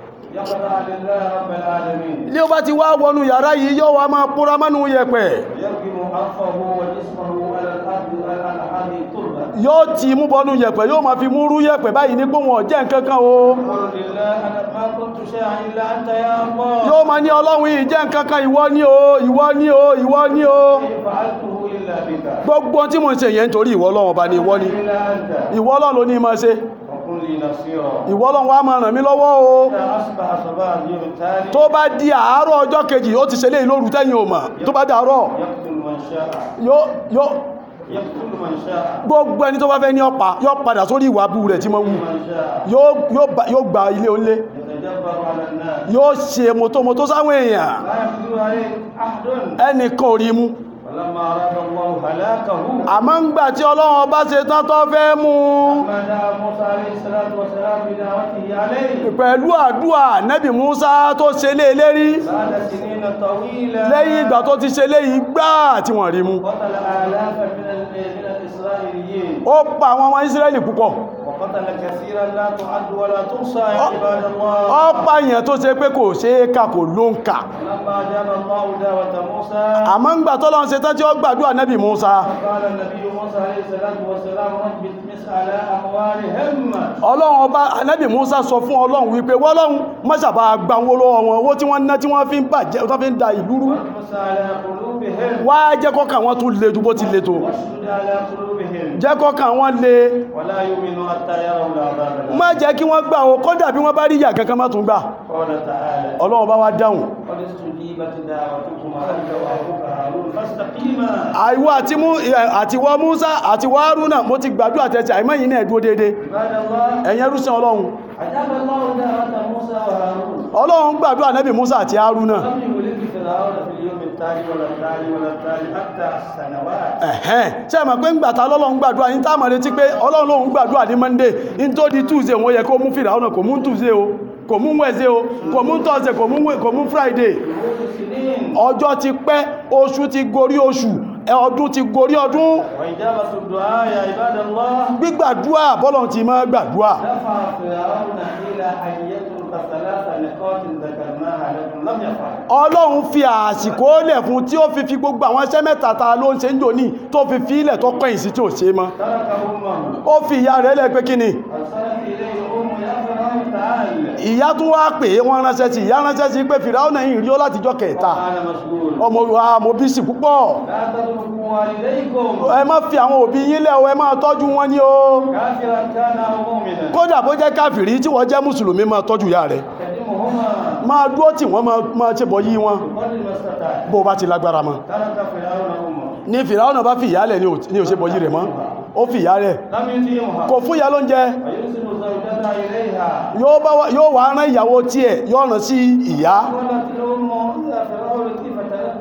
يخضع لله رب العالمين ilé ó bá ti wá wọnú yàrá yìí yóò wá máa púra mọ́nú yẹ̀pẹ̀ يركب أنفه وجسمه على الأرض على هذه التربة yóò ti mú bọnú yẹ̀pẹ̀ yóò máa fi mú rú yẹ̀pẹ̀ báyìí ní gbóhùn ọ̀jẹ́ nǹkankan o يقول لله أنا ما كنت شيئا إلا أنت يا الله yóò máa ní ọlọ́run yìí jẹ́ nǹkankan ìwọ ní o ìwọ ní o ìwọ ní o إن فعلته إلا بك gbogbo tí mo ń ṣe yẹn nítorí ìwọ ọlọ́run ọba ni ìwọ ni إلا أنت ìwọ ọlọ́run ló ní máa ṣe وكن لي نصيرا ìwọ ọlọ́run wá máa ràn mí lọ́wọ́ o إذا أصبح صباح اليوم التالي tó bá di àárọ̀ ọjọ́ kejì ó ti ṣẹlẹ̀ ìlóru tẹ́yìn ò mà tó bá dàárọ̀ يقتل من شاء yóò yóò يقتل من شاء gbogbo ẹni tó bá fẹ́ ní ọpa yóò padà sórí ìwà bú rẹ̀ tí mo wù من شاء yóò yóò bá- yóò gba ilé onílé يتجبر على الناس yóò ṣe mọ́tòmọ́tò sáwọn èèyàn لا يقدر عليه أحد ẹnìkan ò rí mú ولما أراد الله هلاكه àmọ́ ń gbà tí ọlọ́run ọba ṣe tán tó fẹ́ mú ما دعا موسى عليه الصلاة والسلام بدعوته عليه pẹ̀lú àdúà nẹ́bì Musa tó ṣe lé lérí بعد سنين طويلة lẹ́yìn ìgbà tó ti ṣe léyìí gbá tí wọ́n rí mú قتل آلافا من ال- من الإسرائيليين ó pa àwọn ọmọ Ísírẹ́lì púpọ̀ وقتل كثيرا لا تعد ولا تحصى يا عباد الله ó pa èèyàn tó ṣe pé kò ṣe é kà kò ló ń kà لما أجاب الله دعوة موسى àmọ́ ń gbà tọ́lọ́run ṣe tán tí ó gbàdúrà nẹ́bì Musa قال النبي موسى عليه الصلاة والسلام رب اطمس على أموالهم ọlọ́run ọba anẹ́bì Musa sọ fún ọlọ́run wípé wọ́lọ́run mọ́sàbá gba owó lọ́wọ́ wọn owó tí wọ́n ná tí wọ́n fi ń bàjẹ́ tó fi ń da ìlú rú واطمس على قلوبهم wá jẹ́ kọ́kàn wọn tún le ju bó ti le tó واشدد على قلوبهم jẹ́ kọ́kàn wọn le ولا يؤمنوا حتى يروا العذاب الأليم. má jẹ́ kí wọ́n gbà ó kọ́dà bí wọ́n bá rí ìyà kankan má tún gbà قال تعالى ọlọ́run bá wá dáhùn قد استجيبت دعوتكما أنت وأخوك هارون فاستقيما àìwọ́ àti mú àti wọ́ Musa àti wọ́ Haruna mo ti gbàdúrà tẹ̀sẹ̀ àìmọ́yìn náà dúró déédé عباد الله ẹ̀yẹn rúṣin ọlọ́run أجاب الله دعوة موسى وهارون ọlọ́run gbàdúrà nẹ́bì Musa àti Haruna لم يهلك فرعون في اليوم التالي ولا التالي ولا التالي حتى السنوات ẹ̀hẹ́n ṣe mọ̀ pé ń gbàtà ọlọ́run gbàdúrà yín táàmà retí pé ọlọ́run lóhun gbàdúrà ní Monday in tó di Tuesday wọ́n yẹ kó mú fìrà ọ̀nà kò mú Tuesday o kò mú Wednesday o kò mú Thursday kò mú kò mú Friday شهور سنين ọjọ́ ti pẹ́ oṣù ti gorí oṣù ẹ, ọdún ti gorí ọdún وإجابة الدعاء يا عباد الله gbígbàdúà bọ́lọ̀ ti máa gbàdúà دفع فرعون إلى أن يترك ثلاث نقاط ذكرناها لكم لم يفعل ọlọ́run fi àsìkò lẹ̀ fún tí ó fi fi gbogbo àwọn iṣẹ́ mẹ́ta ta ló ń ṣe ń jò ní tó fi fi ilẹ̀ tó kọ́yìn sí tí ò ṣe mọ́ ترك أمه ó fi ìyá rẹ̀ lẹ̀ pé kí ni أرسلت إليه أمه يا فرعون تعال ìyá tún wá pè é wọ́n ránṣẹ́ sí ìyá ránṣẹ́ sí pé fìràwọ̀n yìí rí ó látijọ́ kẹta وأنا مشغول ọmọ wa mo bí sí púpọ̀ لا تتركوا والديكم ẹ má fi àwọn òbí yín lẹ̀ o ẹ máa tọ́jú wọn ní o كافرا كان أو مؤمنا kódà bó jẹ́ káfìrí tí wọ́n jẹ́ mùsùlùmí máa tọ́jú ìyá rẹ̀ خدمهما máa dúró tí wọ́n máa- máa ṣe bọ̀ yí wọn بقدر ما استطاع bó bá ti lágbára mọ́ ترك فرعون أمه ní fìràwọ̀n bá fi ìyá lẹ̀ ní ò- ní ò ṣe bọ̀ yí rẹ̀ mọ́ ó fi ìyá rẹ̀ لم يطيعها kò fún ìyá lóúnjẹ ويرسل زوجتها إليها yóò bá wá- yóò wá rán ìyàwó tiẹ̀ yóò rán sí ìyá قالت الأم يا فرعون كيف تركتني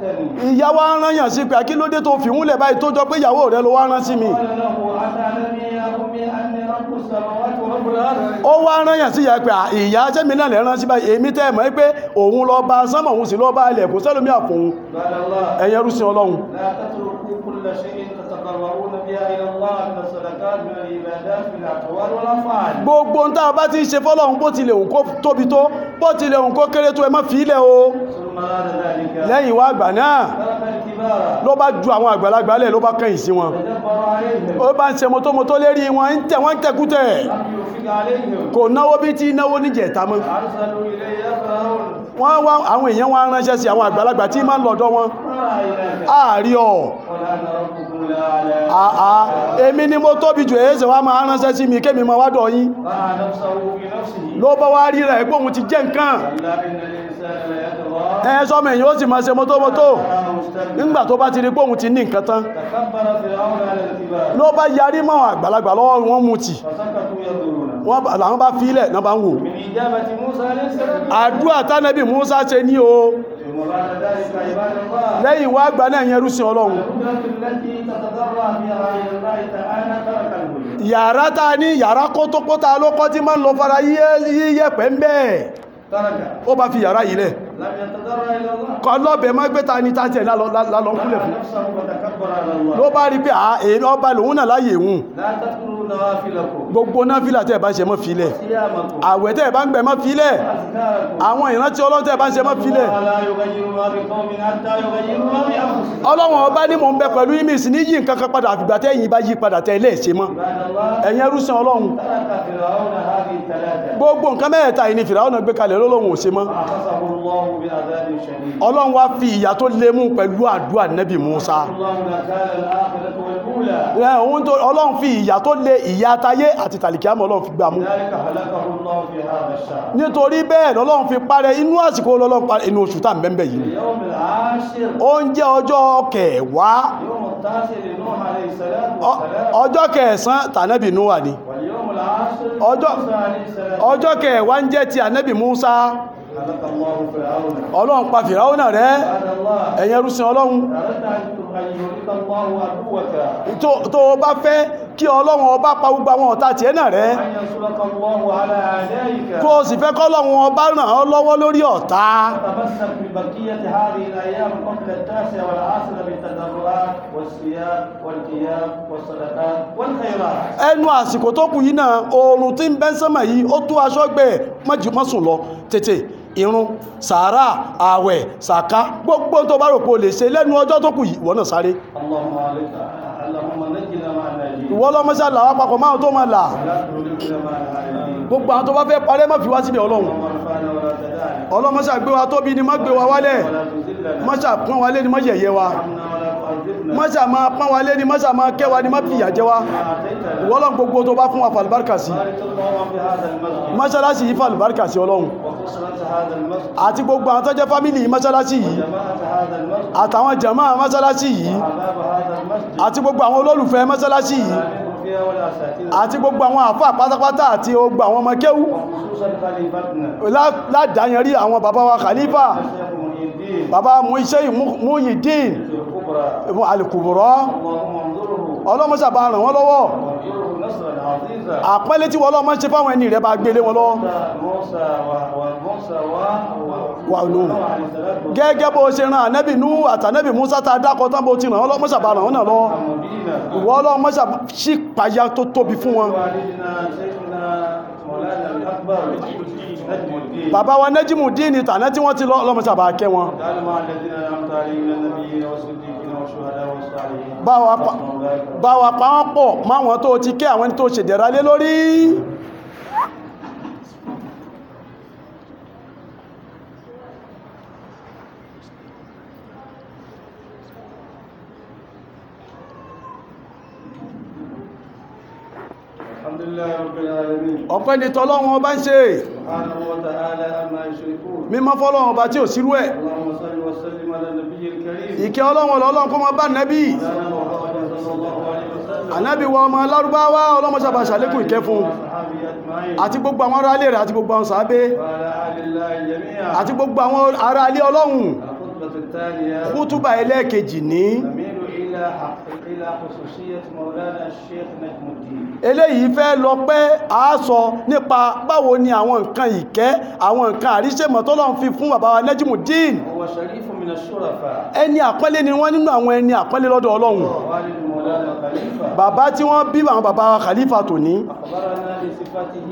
ìyá wa rán yàn sí pé kí ló dé tó fi múlẹ̀ báyìí tó jọ pé ìyàwó rẹ ló wá rán sí mi قال له أتعلمي يا أمي أني رب السماوات ورب الأرض ó wá rán yàn sí ìyá pé "À, ìyá sẹ́mi náà lè rán sí báyìí èmi tẹ́ ẹ̀ mọ̀ pé òun lọ bá sánmọ̀ òun sì lọ bá ilẹ̀ kò sẹ́lómi àfòun قال الله ẹ̀yẹ rúsìn ọlọ́run لا تتركوا كل شيء تتقربون بها إلى الله من الصدقات من العبادات من الأقوال والأفعال gbogbo ń tá a bá ti ń ṣe fọ́lọ́run bó tilẹ̀ òun kó tóbi tó bó tilẹ̀ òun kó kéré tó ẹ má fi ilẹ̀ o ثم بعد ذلك lẹ́yìn wá àgbà náà ترك الكبار ló bá ju àwọn àgbàlagbà lẹ̀ ló bá kẹ́yìn sí wọn تدبر عليهم ó bá ń ṣe mọ́tòmọ́tò lérí wọn ń tẹ̀ wọ́n ń tẹ̀kútẹ̀ لم يوفق عليهم kò náwó bí tí náwó níjẹ̀ta mọ́ أرسلوا إليه فرعون wọ́n wá àwọn èèyàn wá ránṣẹ́ sí àwọn àgbàlagbà tí máa ń lọ́dọ̀ wọn ما رأيناك ààrí ọ̀ قال أنا ربكم الأعلى àà èmi ni mo tóbi jù èéṣẹ̀ wá máa ránṣẹ́ sí mi kémi máa wádọ̀ yín رأى نفسه في نفسه ló bá wá rí rẹ̀ pé òun ti jẹ́ nǹkan كلا إن الإنسان ليطغى ẹ sọmọ èèyàn ó sì máa ṣe mọ́tòmọ́tò رآه مستكبرا nígbà tó bá ti rí pé òun ti ní nǹkan tán تكبر فرعون على الكبار ló bá yarí mọ́ àwọn àgbàlagbà lọ́wọ́ wọn mú tì فسكتوا ينظرون wọ́n bá- làwọn bá fílẹ̀ náà bá ń wò من إجابة موسى عليه السلام àdúrà tánẹ́bì Musa ṣe ní o ثم بعد ذلك عباد الله lẹ́yìn wá àgbà náà yẹn rúsìn ọlọ́run القدرة التي تتضرع فيها إلى الله تعالى ترك البيوت yàrá ta ní yàrá kótópótá ló kọ́ tí máa ń lọ fara yíyẹ̀pẹ̀ ń bẹ́ẹ̀ ترك ó bá fi yàrá yìí lẹ̀ لم يتضرع إلى الله kọ́ lọ́bẹ̀ má gbé ta ní ta tiẹ̀ lálọ́ lálọ́ kúlẹ̀ رأى fún نفسه وتكبر على الله ló bá rí pé à èmi ọba lòun náà láyè òun لا تذكروا نوافلكم gbogbo náà fílà tẹ́ ẹ̀ bá ṣe mọ́ filẹ̀ صيامكم àwẹ̀ tẹ́ ẹ̀ bá ń gbẹ̀ mọ́ filẹ̀ أذكاركم àwọn ìrántí ọlọ́run tẹ́ ẹ̀ bá ń ṣe mọ́ filẹ̀ الله لا يغير ما بقوم حتى يغيروا ما بأنفسهم ọlọ́run ọba ní mò ń bẹ pẹ̀lú imis ní yí nǹkan kan padà àfìgbà tẹ́ ẹ̀yin bá yí padà tẹ́ ilé ṣe mọ́ عباد الله ẹ̀yin ẹrúsìn ọlọ́run ترك فرعون هذه الثلاثة gbogbo nǹkan mẹ́ẹ̀ta yìí ni fìràwọ̀n gbé kalẹ̀ lọ́lọ́run ò ṣe mọ́ فأخذه الله بعذاب شديد ọlọ́run wá fi ìyà tó lé mú pẹ̀lú àdúrà nẹ́bì Musa الله نكال الآخرة والأولى ẹ̀, òun tó- ọlọ́run fi ìyà tó lé ìyà tayé àti tàlìkíámọ̀ ọlọ́run fi gbà mú لذلك هلكه الله في هذا الشهر nítorí bẹ́ẹ̀ lọ́lọ́run fi parẹ́ inú àsìkò lọ́lọ́run parẹ́ inú oṣù tá à ń bẹ́ẹ̀ yìí اليوم العاشر ó ń jẹ́ ọjọ́ kẹwàá يوم التاسع لنوح عليه السلام ọ- والسلام ọjọ́ kẹsàn-án tànẹ́bì Núwà ni واليوم العاشر ọjọ́- موسى عليه السلام ọjọ́ kẹwàá ń jẹ́ ti ànẹ́bì Musa هلك الله فرعون ọlọ́run pa fìràwọ̀n rẹ̀ سبحان الله ẹ̀yin ẹrúsìn ọlọ́run أردت أن يهلك الله عدوك tó tó o bá fẹ́ kí ọlọ́run ọba pa gbogbo àwọn ọ̀tá tiẹ̀ náà rẹ̀ أن ينصرك الله على أعدائك tó o sì fẹ́ kọ́lọ́run ọba ràn ọ́ lọ́wọ́ lórí ọ̀tá تمسك ببقية هذه الأيام قبل التاسع والعاشر بالتضرعات والصيام والقيام والصدقات والخيرات ẹnu àsìkò tó kù yìí náà oòrùn tí ń bẹ́ sánmà yìí ó tó aṣọ gbẹ mọ́sùn lọ tètè irun sàárà ààwẹ̀ sàká gbogbo tó bá rò pé o lè ṣe lẹ́nu ọjọ́ tó kù yìí ìwọ náà sáré اللهم عليك اللهم نجنا مع الناجين ìwọ ọlọ́mọṣẹ́ làwọn papọ̀ máa tó máa là ولا تهلكنا مع العالمين gbogbo àwọn tó bá fẹ́ parẹ́ má fi wá síbi ọlọ́run اللهم ارفعنا ولا تدعنا ọlọ́mọṣẹ́ gbé wa tóbi ni má gbé wa wálẹ̀ ولا تذلنا mọ́ṣà pọ́n wa lé ni má yẹ̀yẹ́ wa ارحمنا ولا تعذبنا mọ́ṣà máa pọ́n wa lé ni mọ́ṣà máa kẹ́ wa ni má fìyà jẹ wa ما أعطيتنا ìwọ ọlọ́run gbogbo tó bá fún wa fàlùbáríkà sí بارك اللهم في هذا المسجد mọ́ṣáláṣí yìí fàlùbáríkà sí ọlọ́run وخصوصا هذا المسجد àti gbogbo àwọn tó jẹ́ fámìlì mọ́ṣáláṣí yìí جماعة هذا المسجد àtàwọn jàmáà mọ́ṣáláṣí yìí أحباب هذا المسجد àti gbogbo àwọn olólùfẹ́ mọ́ṣáláṣí yìí آمنوا فيها والأساتذة àti gbogbo àwọn àfáà pátápátá àti gbogbo àwọn ọmọ kéwú وخصوصا خليفتنا lá- ládàáyanrí àwọn bàbá wa khalifa الشيخ محي الدين bàbá Muiṣẹ́ Muyideen الكبرى alìkùbùrọ̀ اللهم انظره ọlọ́mọṣàbà ràn wọ́n lọ́wọ́ وانظره نصرا عزيزا àpẹẹlẹ tí wọ́n lọ́mọ ṣe fáwọn ẹni rẹ̀ bá gbélé wọn lọ́wọ́ موسى و- وموسى و Wa Nuh. ونوح عليه السلام gẹ́gẹ́ bó ṣe ran ànẹ́bì nú àtànẹ́bì Musa ta dákọ̀ tán bó ti ràn wọ́n lọ́mọṣàbà ràn wọ́n náà lọ́wọ́ مبينا ìwọ ọlọ́mọṣàbà ṣì payá tó tóbi fún wọn والدنا شيخنا مولانا الأكبر نجم الدين bàbá wa nẹ́jìmù díìnì tàná tí wọ́n ti lọ ọlọ́mọṣàbà kẹ́ wọn تعالى مع الذين أنعمت عليهم من النبيين والصديقين والشهداء والصالحين bá wa pa وحسن أولئك bá wa pa wọ́n pọ̀ máwọn tó ti kẹ́ àwọn ẹni tó ṣèdẹ̀ra lé lórí الحمد لله رب العالمين ọpẹ́ ni tọ́lọ́run ọba ń ṣe سبحانه وتعالى عما يشركون mímọ́ fọ́lọ́run ọba tí ò sírú ẹ̀ اللهم صل وسلم على النبي الكريم ìkẹ́ ọlọ́run ọlọ́run kó mọ bá nẹ́bí سيدنا محمد صلى الله عليه وسلم ànábì wa ọmọ lárúbáwá ọlọ́mọṣàbà ṣàlékún ìkẹ́ fún وصحابه أجمعين àti gbogbo àwọn ará ilé rẹ̀ àti gbogbo àwọn sàábé وعلى آل الله جميعا àti gbogbo àwọn ará ilé ọlọ́run الخطبة الثانية kútúbà ẹlẹ́ẹ̀kejì ní نميل إلى حق إلى خصوصية مولانا الشيخ نجم الدين eléyìí fẹ́ lọ pé a sọ nípa báwo ni àwọn nǹkan ìkẹ́ àwọn nǹkan àríṣèmọ̀ tọ́lọ́run fi fún bàbá wa Najimudeen هو شريف من الشرفاء ẹni àpọ́nlé ni wọ́n nínú àwọn ẹni àpọ́nlé lọ́dọ̀ ọlọ́run والد مولانا خليفة bàbá tí wọ́n bí àwọn bàbá wa Khalifa tòní أخبرنا بصفته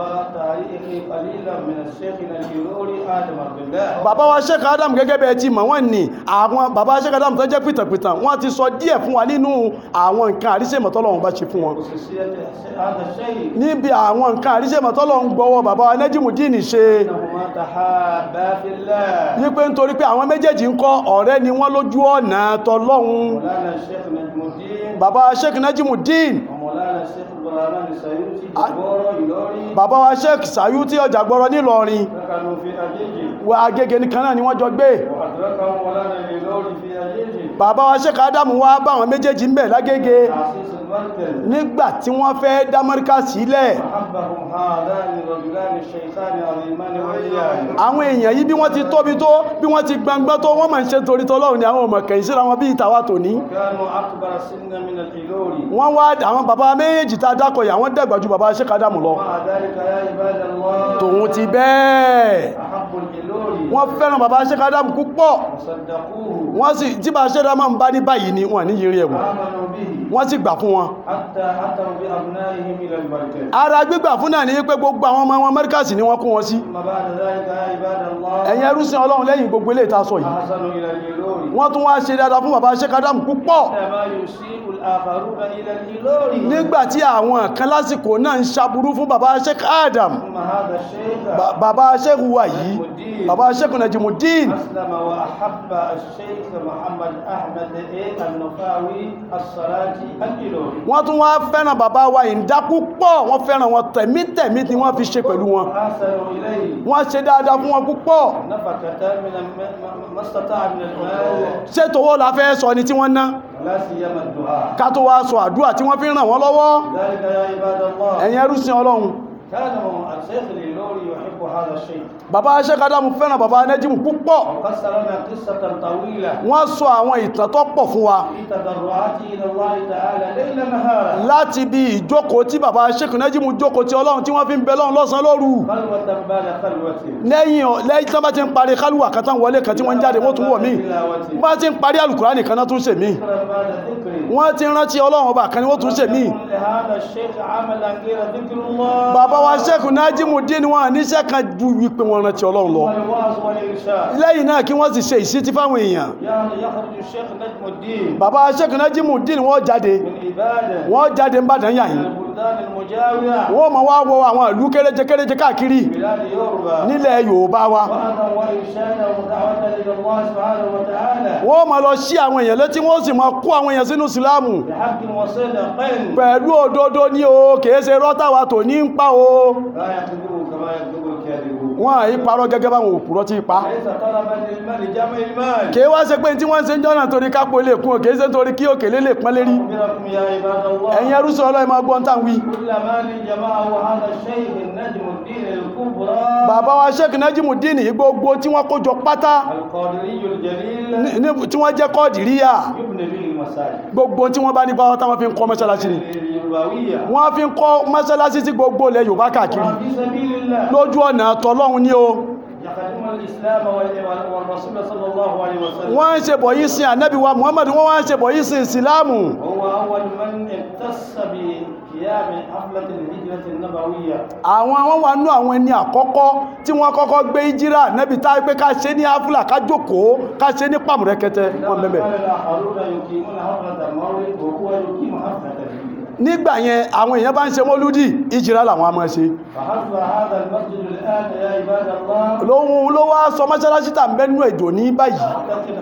وتاريخه قليلا من الشيخ الجروري آدم عبد الله bàbá wa Sheikh Adam gẹ́gẹ́ bẹ́ẹ̀ ti mọ̀ wọ́n ní àwọn bàbá Sheikh Adam tó jẹ́ pìtàpìtàn wọ́n ti sọ díẹ̀ fún wa nínú àwọn nǹkan àríṣèmọ̀ tọ́lọ́run bá ṣe fún wọn خصوصية هذا الشيء níbi àwọn nǹkan àríṣèmọ̀ tọ́lọ́run gbọ́wọ́ bàbá wa Najimudeen ṣe أنهما تحابا في الله wípé nítorí pé àwọn méjèèjì ń kọ́ ọ̀rẹ́ ni wọ́n lójú ọ̀nà tọlọ́run مولانا الشيخ نجم الدين bàbá wa Sheikh Najimudeen ومولانا الشيخ البرهان السيوطي جبورة يلوري bàbá wa Sheikh Sayuti ọjà gbọ́rọ̀ nílọrin سكنوا في أجيجي wa Agége nìkan náà ni wọ́n jọ gbé وأدركهم مولانا اليلوري في أجيجي bàbá wa Sheikh Adam wá bá àwọn méjèèjì ń bẹ̀ lágége تعسيس المركز nígbà tí wọ́n fẹ́ dá mọ́ríkà sílẹ̀ أحبهم هذان الرجلان الشيخان العظيمان وإياه àwọn èèyàn yìí bí wọ́n ti tóbi tó bí wọ́n ti gbangba tó wọ́n máa ń ṣe torí tọ́lọ́run ni àwọn ọmọ kẹ̀yìn síra wọn bí ìtawà tòní كانوا أكبر سنا من الإلوري wọ́n wá àwọn bàbá méjèèjì tá a dákọ̀ yìí àwọn dàgbà ju bàbá Sheikh Adam lọ ومع ذلك يا عباد الله tòun ti bẹ́ẹ̀ أحب الإلوري wọ́n fẹ́ràn bàbá Sheikh Adam púpọ̀ وصدقوه wọ́n sì tí bàbá Sheikh Adam ń bá ní báyìí ni wọ́n ní yiri ẹ̀wọ̀n آمنوا به wọ́n sì gbà fún wọn حتى أتوا بأبنائهم إلى المركز ara gbígbà fún náà ní pé gbogbo àwọn ọmọ wọn mẹ́ríkàsì ni wọ́n kó wọn sí ثم بعد ذلك يا عباد الله ẹ̀yin ẹrúsìn ọlọ́run lẹ́yìn gbogbo ilé ìtasọ yìí أحسنوا إلى الإلوري wọ́n tún wá ṣe dáadáa fún bàbá Sheikh Adam púpọ̀ إنما يسيء الآخرون إلى الإلوري nígbà tí àwọn kan lásìkò náà ń ṣaburú fún bàbá Sheikh Adam ثم هذا الشيخ Ba- bàbá Sheikh wa yìí bàbá Sheikh Najimudeen أسلم وأحب الشيخ محمد أحمد إيه النفاوي الصلاة الإلوري wọ́n tún wá fẹ́ràn bàbá wa ìdá púpọ̀ wọ́n fẹ́ràn wọn tẹ̀mítẹ̀mí ni wọ́n fi ṣe pẹ̀lú wọn وآثروا إليه wọ́n ṣe dáadáa fún wọn púpọ̀ نفقة من الم- ما- ما استطاع من المال ṣé tówó la fẹ́ sọ ni tí wọ́n ná ولا سيما الدعاء ká tó wá sọ àdúrà tí wọ́n fi ràn wọ́n lọ́wọ́ ذلك يا عباد الله ẹ̀yin ẹrúsìn ọlọ́run كان الشيخ الإلوري يحب هذا الشيء bàbá Sheikh Adam fẹ́ràn bàbá Najimu púpọ̀ وقصر لنا قصة طويلة wọ́n sọ àwọn ìtàn tó pọ̀ fún wa في تضرعاته إلى الله تعالى ليل نهارا láti bí ìjókòó tí bàbá Sheikh Najimu jókòó tí ọlọ́run tí wọ́n fi ń bẹ lọ́run lọ́sàn lóru خلوة بعد خلوة lẹ́yìn ọ̀- lẹ́yìn tí wọ́n bá ti ń parí kálùwà kan tán wọlé kan tí wọ́n ń jáde wọ́n tún wọ̀ mí تلاوة bá ti ń parí Al-Qur'ani kan náà tún ṣe mí ذكرا بعد ذكر wọ́n ti rántí ọlọ́run ọba kan ni wọ́n tún ṣe mí لهذا الشيخ عملا غير ذكر الله bàbá wa Sheikh Najimudeen wọn níṣẹ́ kan ju wípé wọn rántí ọlọ́run lọ والوعظ والإرشاد lẹ́yìn náà kí wọ́n sì ṣe ìṣítí fáwọn èèyàn يعني يخرج الشيخ نجم الدين bàbá Sheikh Najimudeen wọ́n jáde من عبادة wọ́n jáde ń bàdàn yà من yìí البلدان المجاورة wọ́n mọ̀ wá wọ àwọn ìlú kéréje kéréje káàkiri بلاد يوروبا nílẹ̀ Yorùbá wa وأذى وإرشادا ودعوة إلى الله سبحانه وتعالى wọ́n mọ̀ lọ sí àwọn èèyàn létí wọ́n sì mọ̀ kó àwọn èèyàn sínú ìsìláàmù بحق وصدق pẹ̀lú òdodo ní o kìí ṣe rọ́tàwà tó ní ń pa o لا يكذبوا كما يكذب الكاذبون wọ́n àyí parọ́ gẹ́gẹ́ báwọn òpùrọ́ ti pa ليس طلبا للمال جمع المال kìí wá ṣe pé tí wọ́n ṣe ń jọ́nà torí kápò lè kún o kìí ṣe torí kí òkèlé lè pọ́n lérí أخبركم يا عباد ẹ̀yin الله ẹrúsọ ọlọ́ọ̀ máa gbọ́n tàn wí كل مال جمعه هذا الشيخ النجم الدين الكبرى bàbá wa Sheikh Najimudeen yìí gbogbo tí wọ́n kó jọ pátá القادري الجليل ní- ní- tí wọ́n jẹ́ kọ́ọ̀dìríyà يبني به المساجد gbogbo tí wọ́n bá ní pátá wọ́n fi ń kọ́ mọ́ṣáláṣí ni اليوروباوية wọ́n fi ń kọ́ mọ́ṣáláṣí sí gbogbo ilẹ̀ Yorùbá káàkiri وفي سبيل الله lójú ọ̀nà tọlọ́run ní o يخدم الإسلام وال- والرسول صلى الله عليه وسلم wọ́n ń ṣe bọ̀ yìí sin ànábì wa Muhammad wọ́n wá ń ṣe bọ̀ yìí sin ìsìláàmù وهو أول من اختص بقيام حفلة الهجرة النبوية àwọn àwọn wà nú àwọn ẹni àkọ́kọ́ tí wọ́n kọ́kọ́ gbé ìjírà nẹ́bi tá pé ká ṣe ní áfúlà ká jókòó ká ṣe ní pàmùrẹ́kẹtẹ wọn لما bẹ̀bẹ̀ قال الآخرون يقيمون حفلة المولد وهو يقيم حفلة الهجرة nígbà yẹn àwọn èèyàn bá ń ṣe mọ́lúdì ìjírà làwọn a máa ṣe فحسب هذا المسجد الآن يا عباد الله lóhun ló wá sọ mọ́ṣáláṣí tà ń bẹ́nu èdò ní báyìí أعتقد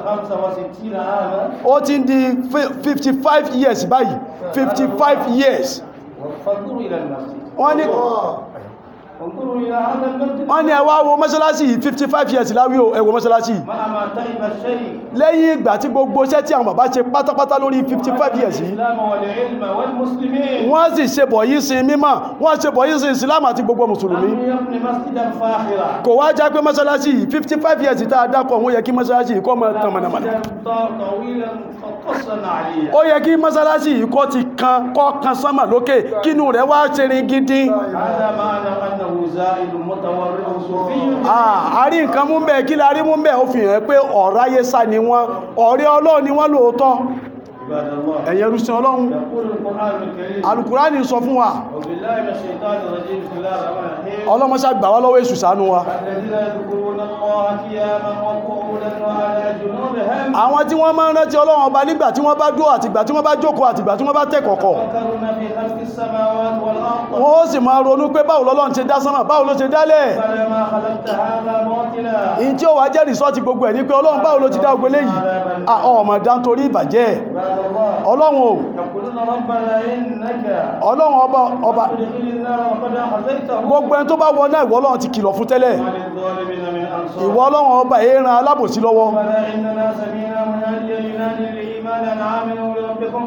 65 عاما ó ti ń di fi- 55 years báyìí 55 years فانظروا إلى المسجد wọ́n ní انظروا إلى هذا المسجد wọ́n ní ẹ wá wo mọ́ṣáláṣí yìí 55 years láwí o ẹ wo mọ́ṣáláṣí yìí مع ما تعب الشيء lẹ́yìn ìgbà tí gbogbo iṣẹ́ tí àwọn bàbá ṣe pátápátá lórí 55 years yìí الإسلام والعلم والمسلمين wọ́n sì ṣe bọ̀ yìí sin mímọ́ wọ́n ṣe bọ̀ yìí sin islam àti gbogbo mùsùlùmí لم يبن مسجدا فاخرا kò wá já pé mọ́sálásí yìí fifty five years tá a dákọ̀ wọ́n yẹ kí mọ́sálásí yìí kọ́ mọ́ tán mọ̀nàmọ́ná مسجدا طويلا قصا عليا ó yẹ kí mọ́sálásí yìí kọ́ ti kan kọ́ kan sánmà lókè kínú rẹ̀ wá ṣe rin gidi هذا معنى انه زائد متورع صوفي Ah, a rí nǹkan mú bẹ́ẹ̀ kí la rí mú bẹ́ẹ̀ ó fi hàn pé ọ̀rọ̀ ayé sá ni wọ́n ọ̀rẹ́ ọlọ́run ni wọ́n lóòótọ́ عباد الله ẹ̀yẹ rúṣin ọlọ́run يقول القران الكريم alukurani sọ fún wa وبالله من الشيطان الرجيم بسم الله الرحمن الرحيم ọlọ́mọṣá gbà wá lọ́wọ́ èṣù ṣàánú wa الذين يذكرون الله قياما وقعودا وعلى جنوبهم àwọn tí wọ́n máa ń rántí ọlọ́run ọba nígbà tí wọ́n bá dúró àtìgbà tí wọ́n bá jókòó àtìgbà tí wọ́n bá tẹ̀ kọ̀kọ̀ يفكرون في خلق السماوات والارض wọ́n ó sì máa ronú pé báwo lọ́lọ́run ṣe dá sánmà báwo ló ṣe dálẹ̀ ربنا ما خلقت هذا باطلا ìyí tí ó wá jẹ́ rìsọ́ọ̀tì gbogbo ẹ̀ ní pé ọlọ́run báwo ló ti dá ogbélé yìí Ah, ọmọ dá nítorí ìbàjẹ́ عباد الله ọlọ́run o يقولون ربنا انك ọlọ́run ọba ọba تدخل النار وقد اخذيته gbogbo ẹni tó bá wọ náà ìwọ ọlọ́run ti kìlọ̀ fún tẹ́lẹ̀ وما للظالمين من انصار ìwọ ọlọ́run ọba èèràn alábòsí lọ́wọ́ ربنا اننا سمعنا مناديا ينادي للايمان ان امنوا بربكم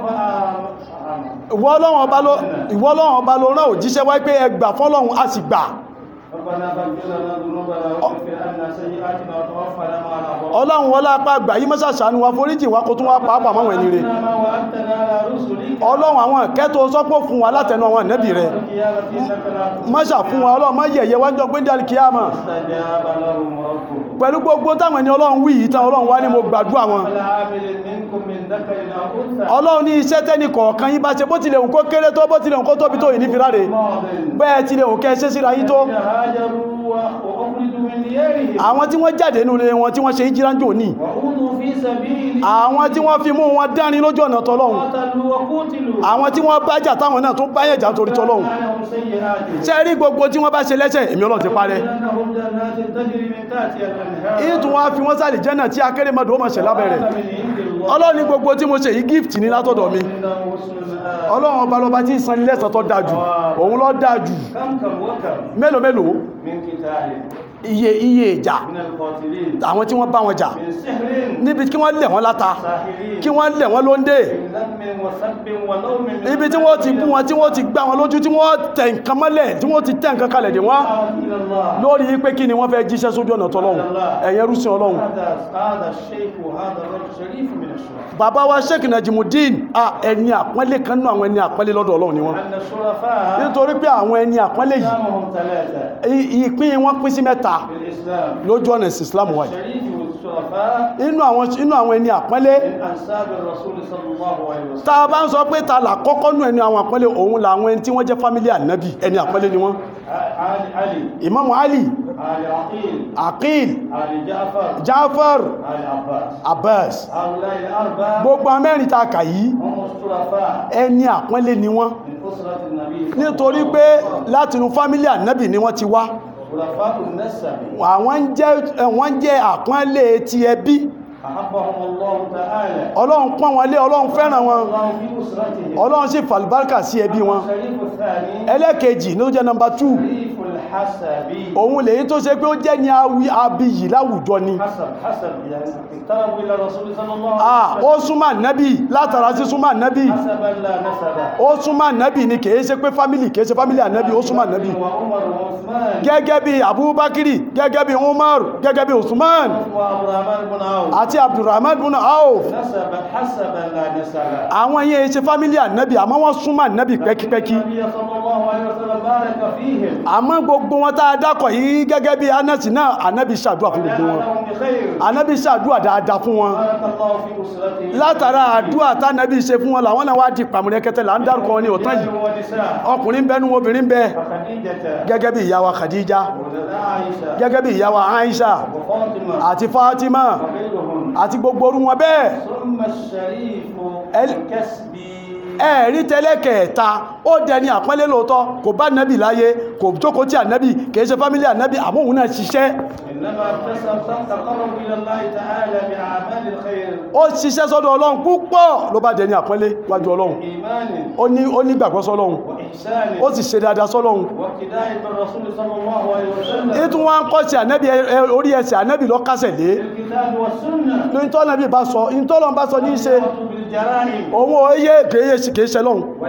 فامنوا ìwọ ọlọ́run ọba ló ìwọ ọlọ́run ọba ló rán òjíṣẹ́ wáyé pé ẹ gbà fọ́lọ́run a sì gbà ربنا فاغفر لنا ذنوبنا وكفر عنا سيئاتنا وتوفنا مع الابرار ọlọ́run wọlé apá àgbà yí mọ́sà ṣàánú wa foríjì wa kó tún wá pàápàá máwọn ẹni rẹ̀ ما وعدتنا على رسلك ọlọ́run àwọn ìkẹ́tò sọ́pọ̀ fún wa látẹnu àwọn ànẹ́bì rẹ̀ القيامة انك لا mọ́sà fún wa ọlọ́run má yẹ̀yẹ́ wájọ́ pé dálì kíámà استجاب لهم ربهم pẹ̀lú gbogbo táwọn ẹni ọlọ́run wí yìí tán ọlọ́run wá ní mo gbàdúrà wọn على عامل منكم من ذكر او انثى ọlọ́run ní iṣẹ́ tẹ́nì kọ̀ọ̀kan yín bá ṣe bó tilẹ̀ òun kó kéré tó bó tilẹ̀ òun kó tóbi tó yìí ní fìráre ماض bẹ́ẹ̀ tilẹ̀ òun kẹ́ ṣe síra yín tó هاجروا واخرجوا من ديارهم àwọn tí wọ́n jáde nínú ilé wọn tí wọ́n ṣe ìjíránjò ní وأوذوا في سبيلي àwọn tí wọ́n fi mú wọn dánrin lójú ọ̀nà tọlọ́run قتلوا وقتلوا àwọn tí wọ́n bájà táwọn náà tún báyẹ̀jà torí tọlọ́run عنهم سيئاتهم ṣe rí gbogbo tí wọ́n bá ṣe lẹ́sẹ̀ èmi ọlọ́run ti parẹ́ لأنهم جنات تجري من تحتها الأنهار ìtún wá fi wọ́n sáàlì jẹ́nà tí akérèmọdò ó mọ̀ ṣẹ̀ lábẹ́ rẹ̀ من عند الله ọlọ́run ní gbogbo tí mo ṣe yìí gift ní látọ̀dọ̀ mi إنه حسن المآب ọlọ́run ọba lọba tí ń san ní lẹ́san tó dáa jù òun ló dáa jù كم كم وكم mélòó mélòó من قتال iye iye ìjà من القاتلين àwọn tí wọ́n bá wọn jà من سحر níbi kí wọ́n lẹ̀ wọ́n láta ساحرين kí wọ́n lẹ̀ wọ́n lóńdè من ذم وسب ولوم من ibi tí wọ́n ti bú wọn tí wọ́n ti gbá wọn lójú tí wọ́n tẹ̀ nǹkan mọ́lẹ̀ tí wọ́n ti tẹ̀ nǹkan kalẹ̀ dè wọ́n دعوة إلى الله lórí pé kí ni wọ́n fẹ́ jíṣẹ́ sójú ọ̀nà tọ́lọ́hun ẹ̀yẹn rúsìn ọlọ́run هذا هذا الشيخ وهذا الرجل شريف من الشرفاء bàbá wa sheik najimudin a ẹni àpọ́nlé kan nínú àwọn ẹni àpọ́nlé lọ́dọ̀ ọlọ́run ni wọ́n أن الشرفاء nítorí pé àwọn ẹni àpọ́nlé yìí أقسامهم ثلاثة i- ìpín wọn pín sí mẹ́ta في الإسلام lójú ọ̀nà ìsìn islam wáyé الشريف والشرفاء inú àwọn inú àwọn ẹni àpọ́nlé من أنساب الرسول صلى الله عليه وسلم tá a bá ń sọ pé ta là kọ́kọ́ nú ẹni àwọn àpọ́nlé òun làwọn ẹni tí wọ́n jẹ́ fámílì ànábì ẹni àpọ́nlé ni wọ́n علي علي imamu ali علي عقيل aqil علي جعفر jafar علي عباس abbas هؤلاء الأربعة gbogbo amẹ́rin ta kà yìí هم الشرفاء ẹni àpọ́nlé ni wọ́n من أسرة النبي صلى nítorí الله pé عليه وسلم. látinú fámílì ànábì ni wọ́n ti wá شرفاء النسب àwọn ń jẹ́ wọ́n jẹ́ àpọ́nlé ti ẹbí أحبهم الله تعالى ọlọ́run pọ́n wọn lé ọlọ́run fẹ́ràn wọn الله في أسرتهم ọlọ́run sì fàlùbáríkà sí ẹbí wọn الشريف الثاني ẹlẹ́kejì ló jẹ́ nọmba 2 شريف الحسب òun lèyí tó ṣe pé ó jẹ́ ní awi abiyì láwùjọ ni حسب حسب يعني اقتربوا إلى الرسول صلى الله ah عليه ó وسلم súnmọ́ nábì látara sí súnmọ́ nábì حسبا لا نسبا ó súnmọ́ nábì ni kìí ṣe pé fámílì kìí ṣe fámílì ànábì ó súnmọ́ nábì وعمر وعثمان gẹ́gẹ́ bí abubakiri gẹ́gẹ́ bí umar gẹ́gẹ́ bí usman وعبد الرحمن بن عوف àti abdulrahman bin auf نسبا حسبا لا نسبا àwọn yẹn ṣe fámílì ànábì àmọ́ wọ́n súnmọ́ nábì pẹ́kípẹ́kí النبي صلى الله عليه وسلم بارك فيهم àmọ́ gbogbo wọn tá a dákọ̀ yìí gẹ́gẹ́ bí anasi náà ànábì ṣàdúrà fún gbogbo wọn وجعلهم بخير ànábì ṣàdúrà dáadáa fún wọn بارك الله في أسرتهم látara àdúrà tánàbí ṣe fún wọn làwọn náà wá di pàmùrẹ́kẹtẹ là ń dárúkọ wọn ní òtán yìí رجال ونساء ọkùnrin bẹnu obìnrin bẹ فخديجة gẹ́gẹ́ bí ìyàwó khadija وعائشة gẹ́gẹ́ bí ìyàwó aisha وفاطمة àti fatima وغيرهم àti gbogbo orú wọn bẹ́ẹ̀ ثم الشريف ال- الكسبي ẹ̀rí tẹ́lẹ̀kẹ̀ẹ́ta ó dẹni àpọ́nlé lóòótọ́ kò bá nẹ́bì láyé kò jókòó tí ànẹ́bì kìí ṣe fámílì ànẹ́bì àmóhun náà ṣiṣẹ́ إنما اكتسب تقرب إلى الله تعالى بأعمال الخير ó ṣiṣẹ́ sọ́dọ̀ ọlọ́run púpọ̀ ló bá dẹni àpọ́nlé wájú ọlọ́run إيمان ó ní ó ní gbàgbọ́ sọ́lọ́run وإحسان ó sì ṣe dáadáa sọ́lọ́run واقتداء بالرسول صلى الله عليه وسلم ètò wọn ń kọ́ sí ànẹ́bì ẹ- ẹ- orí ẹsẹ̀ ànẹ́bì lọ kásẹ̀ lé بالكتاب والسنة ní tọ́lọ́bì bá sọ ní tọ́lọ́n bá sọ ní í ṣe والتوبة بالجرائم òun ò yé kìí ṣe kìí ṣe lọ́hun وال-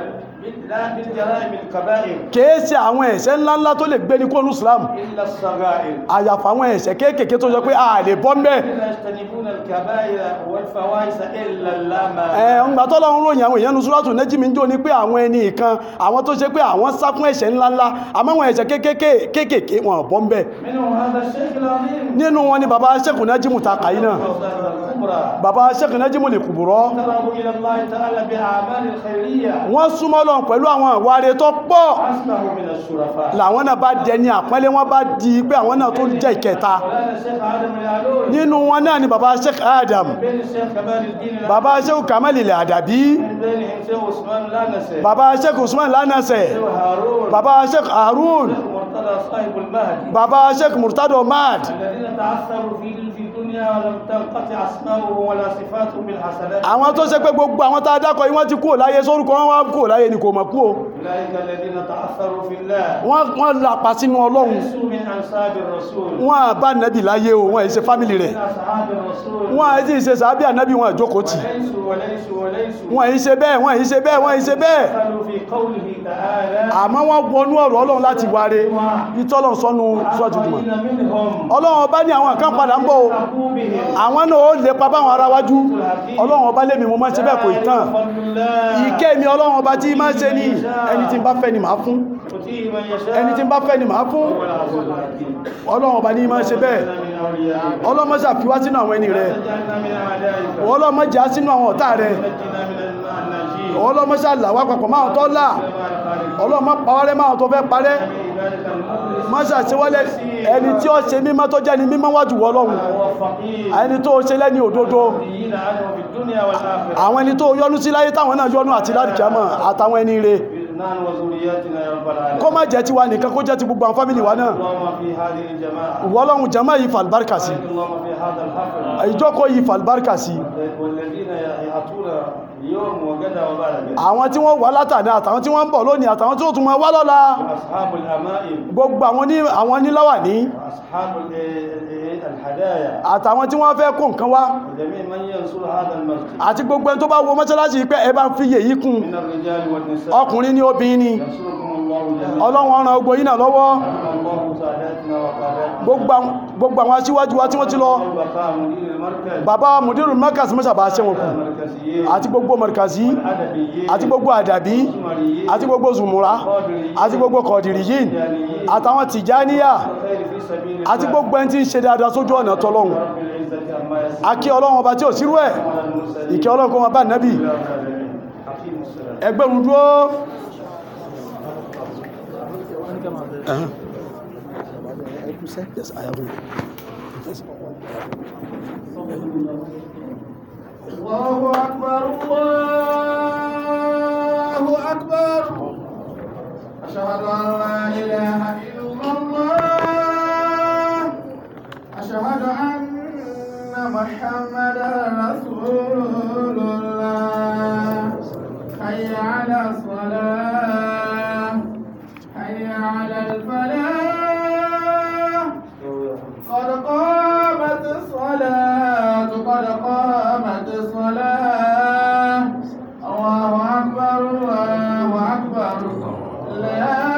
لا بالجرائم الكبائر kìí ṣe àwọn ẹ̀ṣẹ̀ ńláńlá tó lè gbé ní kóònù islam إلا الصغائر àyàfà àwọn ẹ̀ṣẹ̀ kéékèèké tó jọ pé a lè bọ́ mẹ́ لا يجتنبون الكبائر والفواحش إلا اللامة ẹ̀ ń gbà tọ́lọ́run ròyìn àwọn èèyàn nusratu nẹ́jìmí jò ní pé àwọn ẹni kan àwọn tó ṣe pé àwọn sá fún ẹ̀ṣẹ̀ ńláńlá àmọ́ àwọn ẹ̀ṣẹ̀ kéékèèké kéékèèké wọn bọ́ mẹ́ منهم هذا الشيخ العظيم nínú wọn ni baba sẹ́kù nẹ́jìmù ta kàyí náà الأوزان الكبرى baba sẹ́kù nẹ́jìmù lè kùbùrọ́ تقربوا إلى الله تعالى بأعمال الخيرية wọ́n súnmọ́ lọ pẹ̀lú àwọn àwárí tó pọ̀ أصبحوا من الشرفاء làwọn náà bá dẹni àpọ́nlé wọn bá di pé àwọn náà tó jẹ́ ìkẹta مولانا الشيخ آدم العلول nínú wọn náà ni baba sheikh adam بين الشيخ كمال الدين العلول baba sheikh kamal ilẹ̀ àdàbí من بينهم شيخ عثمان لانسي baba sheikh usman lánàṣẹ شيخ هارون baba sheikh harun شيخ مرتضى صاحب المهدي baba sheikh murtado mad الذين تعثروا في في الدنيا ولم تنقطع اسماؤهم ولا صفاتهم بالحسنات àwọn tó ṣe pé gbogbo àwọn tá a dákọ̀ yìí wọ́n ti kúrò láyé sórúkọ wọn wá kúrò láyé ni kò mọ̀ kú o اولئك الذين تعثروا في الله wọ́n wọ́n lapa sínú ọlọ́run ليسوا من انساب الرسول wọ́n à bá nàbì láyé o wọ́n ì ṣe fámìlì rẹ̀ من اصحاب الرسول wọ́n à sì ṣe sàábì ànábì wọn àjókòó tì وليسوا وليسوا وليسوا wọ́n ì ṣe bẹ́ẹ̀ wọ́n ì ṣe bẹ́ẹ̀ wọ́n ì ṣe bẹ́ẹ̀ دخلوا في قوله تعالى àmọ́ wọ́n wọnú ọ̀rọ̀ ọlọ́run láti wáre ìtọ́lọ̀ sọ́nu sọ́júdùmọ̀ وآخرين منهم ọlọ́run ọba ní àwọn kan padà ń bọ̀ o حقوا بهم àwọn náà ó lè pa báwọn ará wájú ọlọ́run ọba lèmi mo máa ń ṣe bẹ́ẹ̀ kò ì tán فضل الله ìkẹ́ mi ọlọ́run ọba tí máa ń ṣe ní ẹni tí ń bá fẹ́ ni màá fún يؤتيه من يشاء ẹni tí ń bá fẹ́ ni màá fún وهو العزيز الحكيم ọlọ́run ọba ní máa ń ṣe bẹ́ẹ̀ من أوليائك ọlọ́mọ ṣàfiwá sínú àwọn ẹni rẹ̀ تجعلنا من أعدائك ọlọ́mọ jà sínú àwọn ọ̀tá rẹ̀ ونجنا من الناجين ọlọ́mọ ṣàlàwà papọ̀ máa tọ́ là ọlọ́mọ pàwárẹ́ máa tó fẹ́ parẹ́ عبادك المخلص má ṣàṣewọ́lẹ̀ ẹni tí ó ṣe mímọ́ tó jẹ́ ni mímọ́ wájú ọlọ́run والفقير ẹni tó ṣe lẹ́ni òdodo دين عنه في الدنيا والآخرة àwọn ẹni tó yọ́nú sí láyé táwọn náà yọ́nú àti ládìkíámọ̀ àtàwọn ẹni rẹ̀ نحن وذرياتنا يا رب العالمين kó má jẹ́ tiwa nìkan kó jẹ́ ti gbogbo àwọn fámìlì wa náà اللهم في هذه الجماعة ìwọ́lọ́run jẹ́mọ́ yìí fàlbárkà sí اللهم في هذا الحفل ìjókòó yìí fàlbárkà sí والذين يأتون اليوم وغدا وبعد àwọn tí wọ́n wà látàdá àtàwọn tí wọ́n ń bọ̀ lónìí àtàwọn tí ó tún mọ́ wá lọ́la أصحاب الأمائم gbogbo àwọn ní àwọn níláwà ní وأصحاب ال- ال- الهدايا àtàwọn tí wọ́n fẹ́ kó nǹkan wá وجميع من ينصر هذا المسجد àti gbogbo ẹni tó bá wo mọ́ṣáláṣí pé ẹ bá ń fi yèyí kún من الرجال والنساء ọkùnrin ní obìnrin ni ينصركم الله جميعا ọlọ́run ọ̀ràn ogbò yìí náà lọ́wọ́ رحم الله ساداتنا وقاداتنا gbogbo àwọn- gbogbo àwọn aṣíwájú wa tí wọ́n ti lọ وبقاء مدير المركز bàbá mudiru markaz mọ́ṣàbà ṣe wọn kù المركزيين àti gbogbo markazi الأدبيين àti gbogbo àdàbí الزمريين àti gbogbo zùmúra àti gbogbo kọ̀dìrìyìn àtàwọn tìjáníyà الخير في سبيل àti الله gbogbo ẹni tí ń ṣe dáadáa sójú ọ̀nà tọlọ́run رب العزة عما يصفون akí ọlọ́run ọba tí ò sírú ẹ̀ على المرسلين ìkẹ́ ọlọ́run kó wọn bá nẹ́bì حكيم السلام ẹgbẹ̀rún dúró Ẹ̀hán. Yes, I have it. Yes. الله أكبر الله أكبر أشهد أن لا إله إلا الله أشهد أن محمدا رسول الله حي على الصلاة حي على الفلاح قد قامت الصلاة قد قامت الصلاة الله أكبر الله أكبر لا